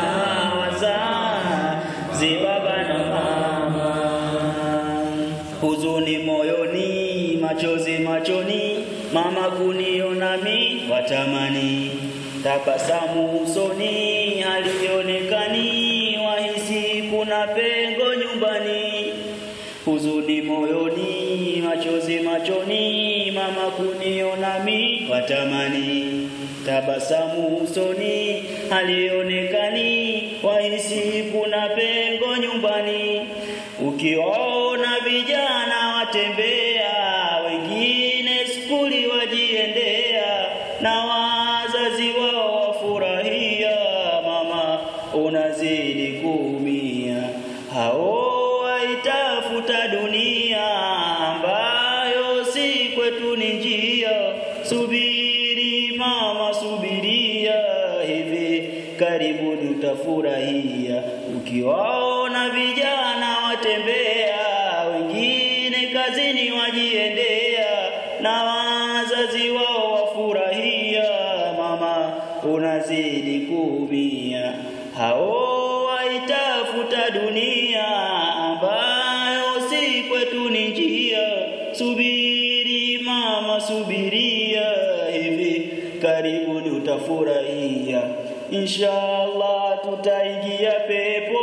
wazazi baba na mama huzuni moyoni machozi machoni mama kuniona mi watamani tabasamu usoni halionekani, wahisi kuna pengo nyumbani. Huzuni moyoni, machozi machoni, mama kuniona mi watamani. Tabasamu usoni halionekani, wahisi kuna pengo nyumbani. Ukiona vijana watembea, wengine skuli wajiendea na wazazi wao wafurahia, mama unazidi kuumia. Hao waitafuta dunia ambayo si kwetu ni njia. Subiri mama, subiria, hivi karibuni utafurahia. Ukiwaona vijana watembea, wengine kazini wajiendea, na wazazi wao wafurahia, mama unazidi kuumia. Hao waitafuta dunia ambayo si kwetu ni njia. Subiri mama, subiria, hivi karibuni utafurahia. Inshallah tutaingia pepo,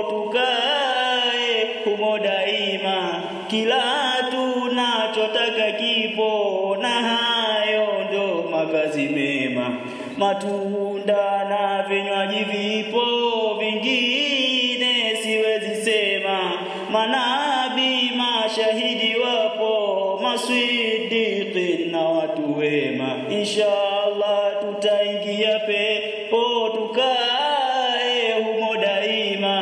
tukae humo daima, kila tunachotaka kipo, na hayo ndo makazi mema. Matunda na vinywaji vipo, vingine siwezi sema. Manabii mashahidi wapo, maswidiki na watu wema. Inshallah tutaingia pepo, tukae humo daima,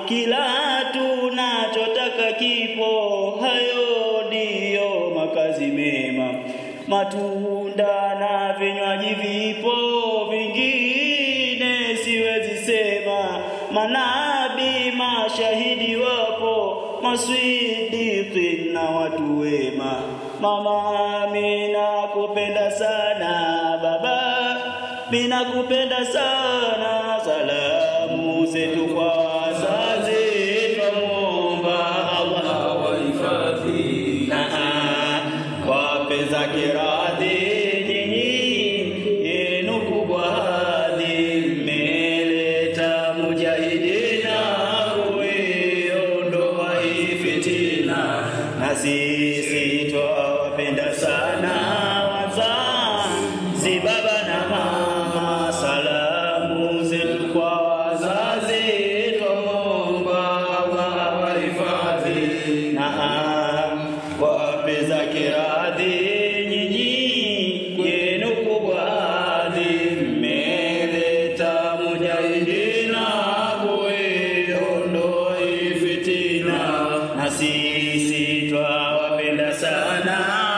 kila tunachotaka kipo, hayo ndiyo makazi mema. Matunda na vinywaji vipo, vingine siwezi sema. Manabii mashahidi wapo, maswidiki na watu wema. Mama, mina kupenda sana baba, mina kupenda sana. Salamu zetu kwa wazazi, twamwomba Allah awahifadhi na wape zake radhi nyinyi yenu kubwa hadhi mmeleta mujahidina kuiondoa hii fitina na sisi twawapenda sana wazazi baba na mama salamu zetu kwa wazazi twamwomba Allah awahifadhi na wape zake radhi nyinyi yenu kubwa hadhi mmeleta mujahidina kuiondoa hii fitina na sisi twawapenda sana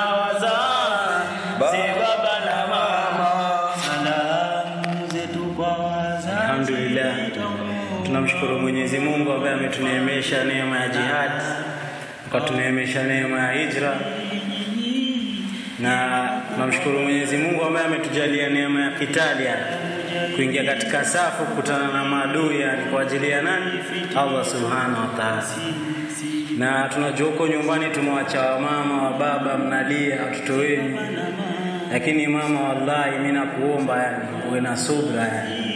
wazazi baba na mama salamu zetu kwa wazazi Alhamdulillah, tunamshukuru Mwenyezi Mungu ambaye ametuneemesha neema ya jihad, akatuneemesha neema ya hijra, na tunamshukuru Mwenyezi Mungu ambaye ametujalia neema ya kitali, yani kuingia katika safu, kukutana na maadui, yani kwa ajili ya nani? Allah subhanahu wa ta'ala. Na tunajua huko nyumbani tumewacha wamama wa baba, mnalia watoto wenu, lakini mama, wallahi mimi nakuomba yani uwe na subra yani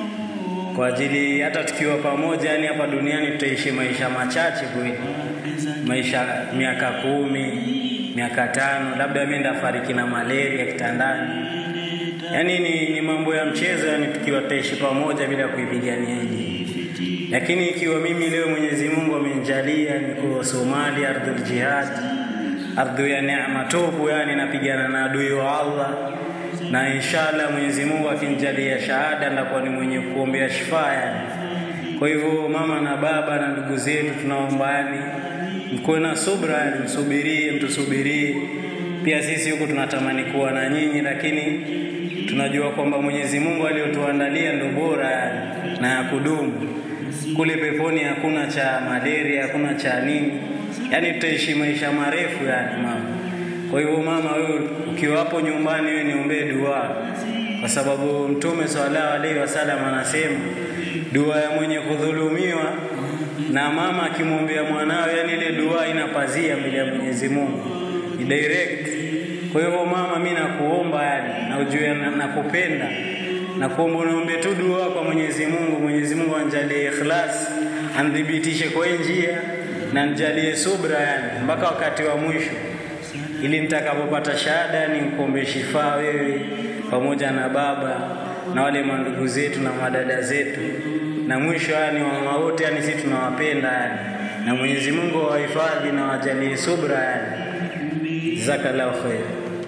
kwa ajili hata tukiwa pamoja yani hapa duniani tutaishi maisha machache kweli, maisha miaka kumi, miaka tano, labda mimi ndafariki na malaria kitandani. Yani ni, ni mambo ya mchezo yani, tukiwa tutaishi pamoja bila kuipigania hii. Lakini ikiwa mimi leo Mwenyezi Mungu amenijalia niko Somalia, ardhul jihad, ardhi ya neema tupu, yani napigana na adui wa Allah na inshallah Mwenyezi Mungu akinijalia shahada ndakuwa ni mwenye kuombea shifa yani. Kwa hivyo mama na baba na ndugu zetu tunaomba yani mkuwe na subra yani, msubirie, mtusubirie. Pia sisi huku tunatamani kuwa na nyinyi, lakini tunajua kwamba Mwenyezi Mungu aliyotuandalia ndio bora yani, na ya kudumu. Kule peponi hakuna cha malaria, hakuna cha nini, yani tutaishi maisha marefu yani mama. Kwa hivyo mama, wewe ukiwa hapo nyumbani, wewe niombee dua, kwa sababu Mtume sallallahu alaihi wasallam anasema dua ya mwenye kudhulumiwa na mama akimwombea mwanawe, yani ile dua inapazia mbele ya Mwenyezi Mungu, ni direct. Kwa hivyo mama, mimi nakuomba yani, na ujue na- nakupenda na kuomba unaombe tu dua kwa Mwenyezi Mungu. Mwenyezi Mungu anjalie ikhlas, anithibitishe kwa hii njia na nijalie subra yani mpaka wakati wa mwisho ili nitakapopata shahada ni mkombe shifaa wewe pamoja na baba na wale mandugu zetu na madada zetu, na mwisho yani wamama wote yani sisi tunawapenda yani, na Mwenyezi Mungu awahifadhi na wajalie subra yani. Jazakallahu khair.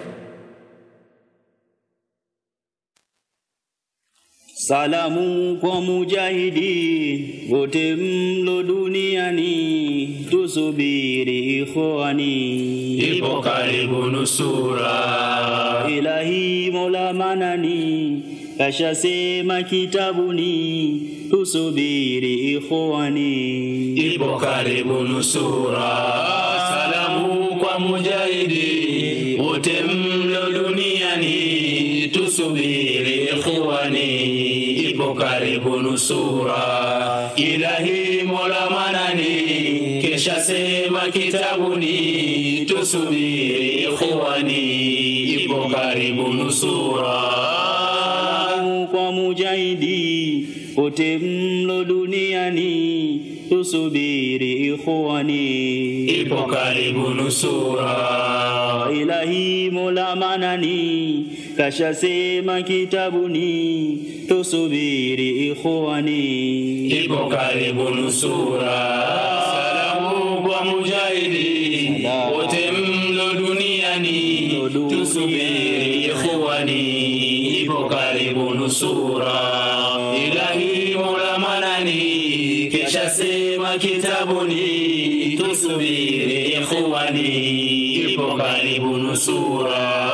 Salamu kwa mujahidi wote mlo duniani, tusubiri ikhwani, ipo karibu nusura. Ilahi Mola manani kashasema kitabuni, tusubiri ikhwani, ipo karibu nusura. Salamu kwa mujahidi wote mlo duniani, tusubiri ikhwani, ipo karibu nusura. Ilahi Mola manani kesha sema kitabuni, tusubiri ikhwani, ipo karibu nusura. Salamu kwa mujahidi wote mlo duniani, tusubiri ikhwani, ipo karibu nusura. Ilahi Mola manani kashasema kitabuni, tusubiri ikhwani, ipo karibu nusura. Salamu kwa mujahidi wote mlo duniani, tusubiri ikhwani, ipo karibu nusura. Ilahi Mola manani kisha sema kitabuni tusubiri ikhwani ipo karibu nusura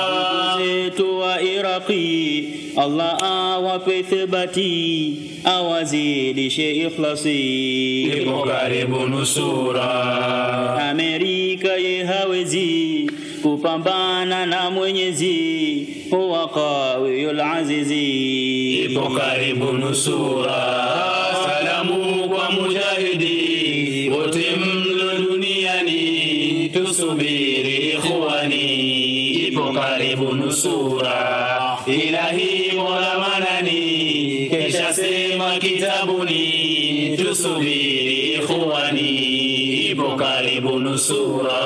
zetu wa Iraqi Allah awape thibati awazidishe ikhlasi ipo karibu nusura Amerika ye hawezi kupambana na Mwenyezi huwa qawiyul azizi ipo karibu nusura salamu kwa mujahidi wote mlo duniani tusubiri ikhwani ipo karibu nusura ilahi mola manani kesha sema kitabuni tusubiri ikhwani ipo karibu nusura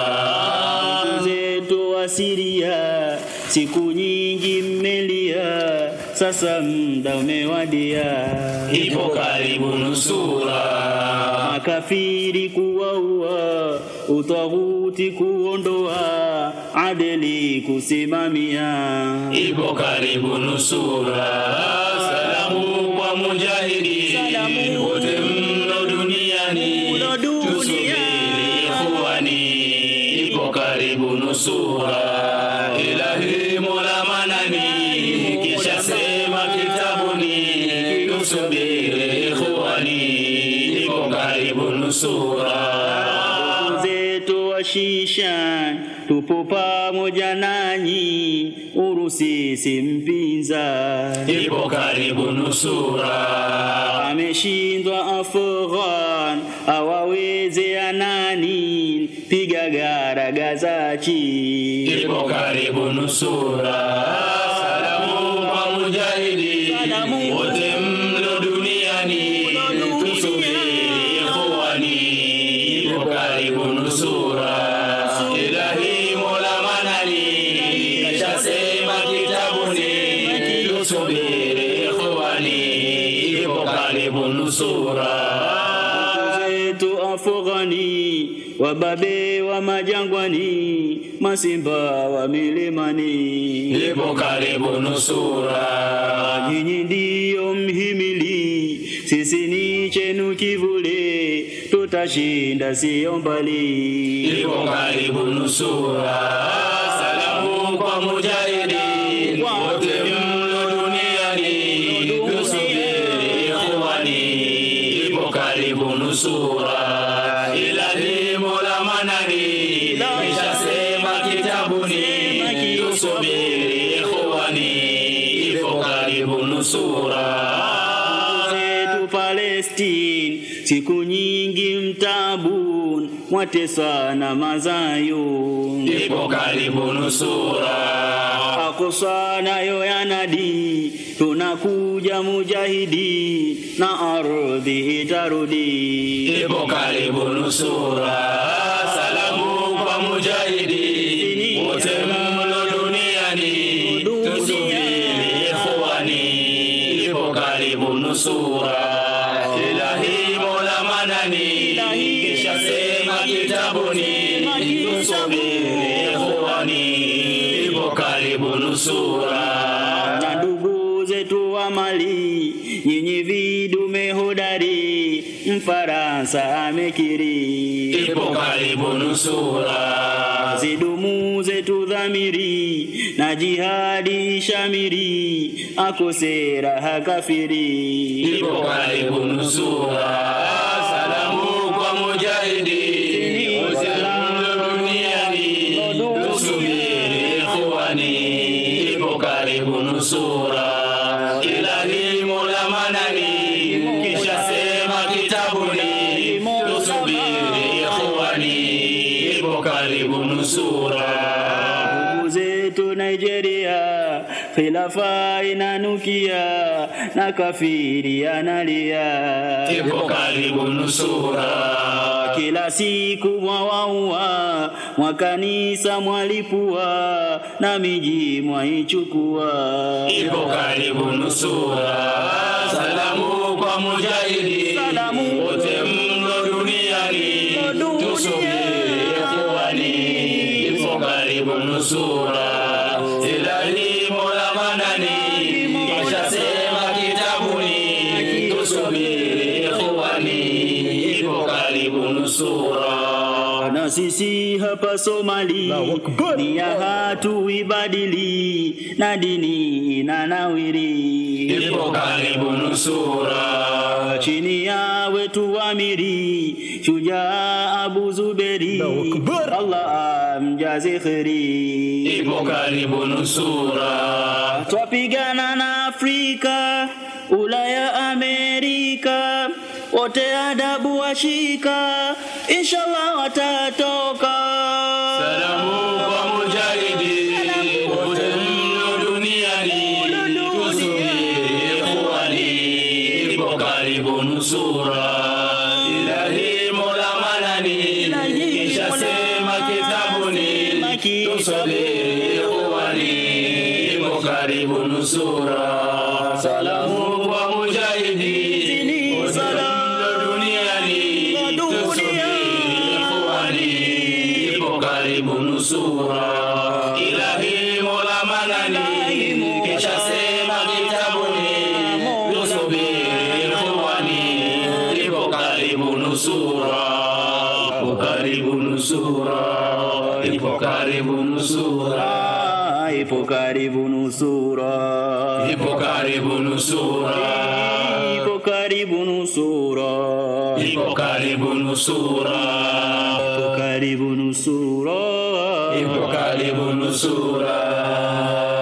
zetu wa Siria siku nyingi mmelia sasa muda umewadia ipo karibu nusura makafiri kuwaua utaghuti kuondoa adeli kusimamia ipo karibu nusura salamu kwa mujahidi wote mno duniani tusubiri ikhwani ipo karibu nusura ilahi mola manani kisha sema kitabuni tusubiri ikhwani ipo karibu nusura zetu wa shisha tupo pamoja nanyi urusi si mpinza ipo karibu nusura ameshindwa Afghan awaweze anani piga garagazachi ipo karibu nusura salamu kwa mujahidi wote mlo duniani tusubiri ikhwani ipo karibu nusura ilahi mola manani kashasema kitabuni tusubiri ikhwani ipo karibu nusura zetu Afghani wababe wa majangwani masimba wa milimani ipo karibu nusura nyinyi ndiyo mhimili sisi ni chenu kivule tutashinda siyo mbali ipo karibu nusura salamu kwa mujahidi wote mlo duniani tusubiri ikhwani ipo karibu nusura ilahi mola manani kishasema kitabuni tusubiri ikhwani ipo karibu nusura zetu Palestine siku nyingi mtabun mwateswa na mazayun ipo karibu nusura Aqsa nayo yanadi tunakuja mujahidi na ardhi itarudi ipo karibu nusura salamu kwa mujahidi wote mlo duniani tusubiri ikhwani ipo karibu nusura ilahi mola manani kisha sema kitabuni tusubiri ikhwani ipo karibu nusura na ndugu zetu wa Mali nyinyi vidume hodari Mfaransa amekiri ipo karibu nusura zidumu zetu dhamiri na jihadi shamiri akosera hakafiri ipo karibu nusura salamu kwa mujahidi wote mlo duniani tusubiri ikhwani ipo karibu nusura ilahi mola manani kisha sema kitabuni tusubiri ikhwani ipo karibu nusura ndugu zetu Nigeria khilafa inanukia na kafiri analia ipo karibu nusura kila siku mwawaua mwakanisa mwalipua na miji mwaichukua ipo karibu nusura salamu kwa mujahidi wote mlo duniani tusubiri ikhwani ipo karibu nusura ilahi mola manani kashasema kitabuni tusubiri ikhwani nusura na sisi hapa Somali nia hatuibadili na dini inanawiri ipo karibu nusura chini ya wetu amiri shujaa Abu Zuberi Allah amjaze kheri ipo karibu nusura twapigana na Afrika Ulaya Amerika wote adabu washika inshallah watatoka salamu kwa mujahidi wote mno duniani tusubiri ikhwani ipo karibu nusura ilahi mola manani kisha sema kitabuni tusubiri ikhwani ipo karibu nusura salamu kwa mujahidi wote mno duniani tusubiri ikhwani ipo karibu nusura ilahi mola manani kisha sema kitabuni tusubiri ikhwani ipo karibu nusura ipo karibu nusura ipo karibu nusura ipo karibu nusura ipo karibu nusura ipo karibu nusura ipo karibu nusura ipo karibu nusura ipo karibu nusura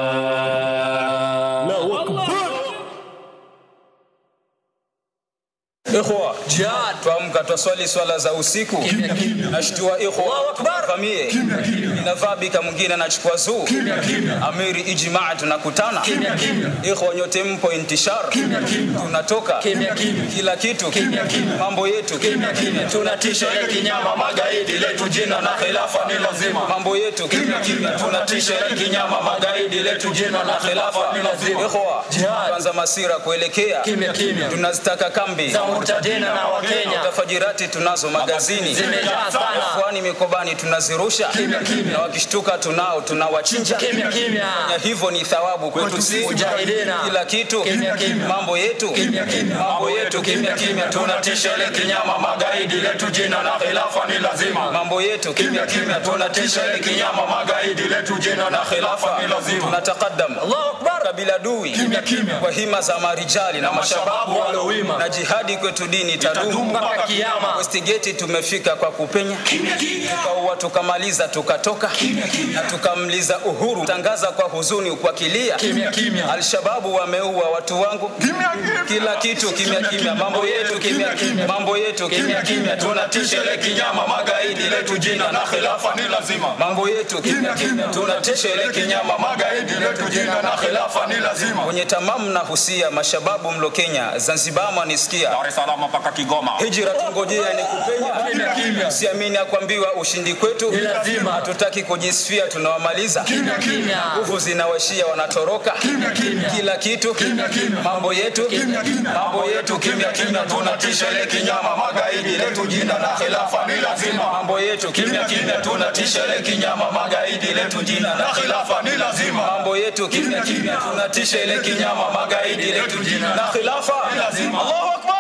Ikhwa, jihad tuamka twaswali swala za usiku nashtua ikhwa famie inadhabika mwingine anachukua zuu amiri ijmaa tunakutana ikhwa nyote mpo intishar tunatoka kila kitu mambo yetu tunatisha ile kinyama magaidi letu jina na khilafa ni lazima mambo yetu tunatisha ile kinyama magaidi letu jina na khilafa ni lazima ikhwa kwanza masira kuelekea tunazitaka kambi Za murtadina na Wakenya. tafajirati tunazo magazini Zimejaa sana. Fuani mikobani tunazirusha na wakishtuka tunao tunawachinja Kimya, kimya. Fanya hivyo ni thawabu kwetu sisi Mujahidina. kila kitu Kimya, kimya. mambo yetu mambo yetu kimya kimya tunatisha ile kinyama magaidi letu jina na khilafa ni lazima mambo yetu kimya kimya tunatisha ile kinyama magaidi letu jina na khilafa ni lazima tunatakadam Allahu akbar kabila dui kimya kimya kwa hima za marijali na mashababu walowima na jihadi kwetu dini tadumu mpaka kiyama. Westgate tumefika kwa kupenya tukaua tukamaliza tukatoka na tukamliza uhuru tangaza kwa huzuni kwa kilia Kimya, kimya. alshababu wameua watu wangu kila kitu kimya kimya mambo yetu kimya kimya mambo yetu kimya kimya tunatisha ile kinyama magaidi letu jina na khilafa ni lazima mambo yetu kimya kimya tunatisha ile kinyama magaidi letu jina na khilafa ni lazima kwenye tamamu na husia mashababu mlo Kenya Zanzibar mwanisikia Dar es Salaam mpaka Kigoma hijra tungojea ni kupenya Kimya, kimya. siamini ya kuambiwa ushindi kwetu Ni lazima. hatutaki kujisifia tunawamaliza Kimya, kimya. nguvu zinawashia wanatoroka kila kitu mambo yetu mambo yetu kimya kimya tunatisha ile kinyama magaidi letu jina na khilafa ni lazima mambo yetu kimya kimya tunatisha ile kinyama magaidi letu jina na khilafa ni lazima mambo yetu kimya kimya tunatisha ile kinyama magaidi letu jina na khilafa ni lazima Allahu akbar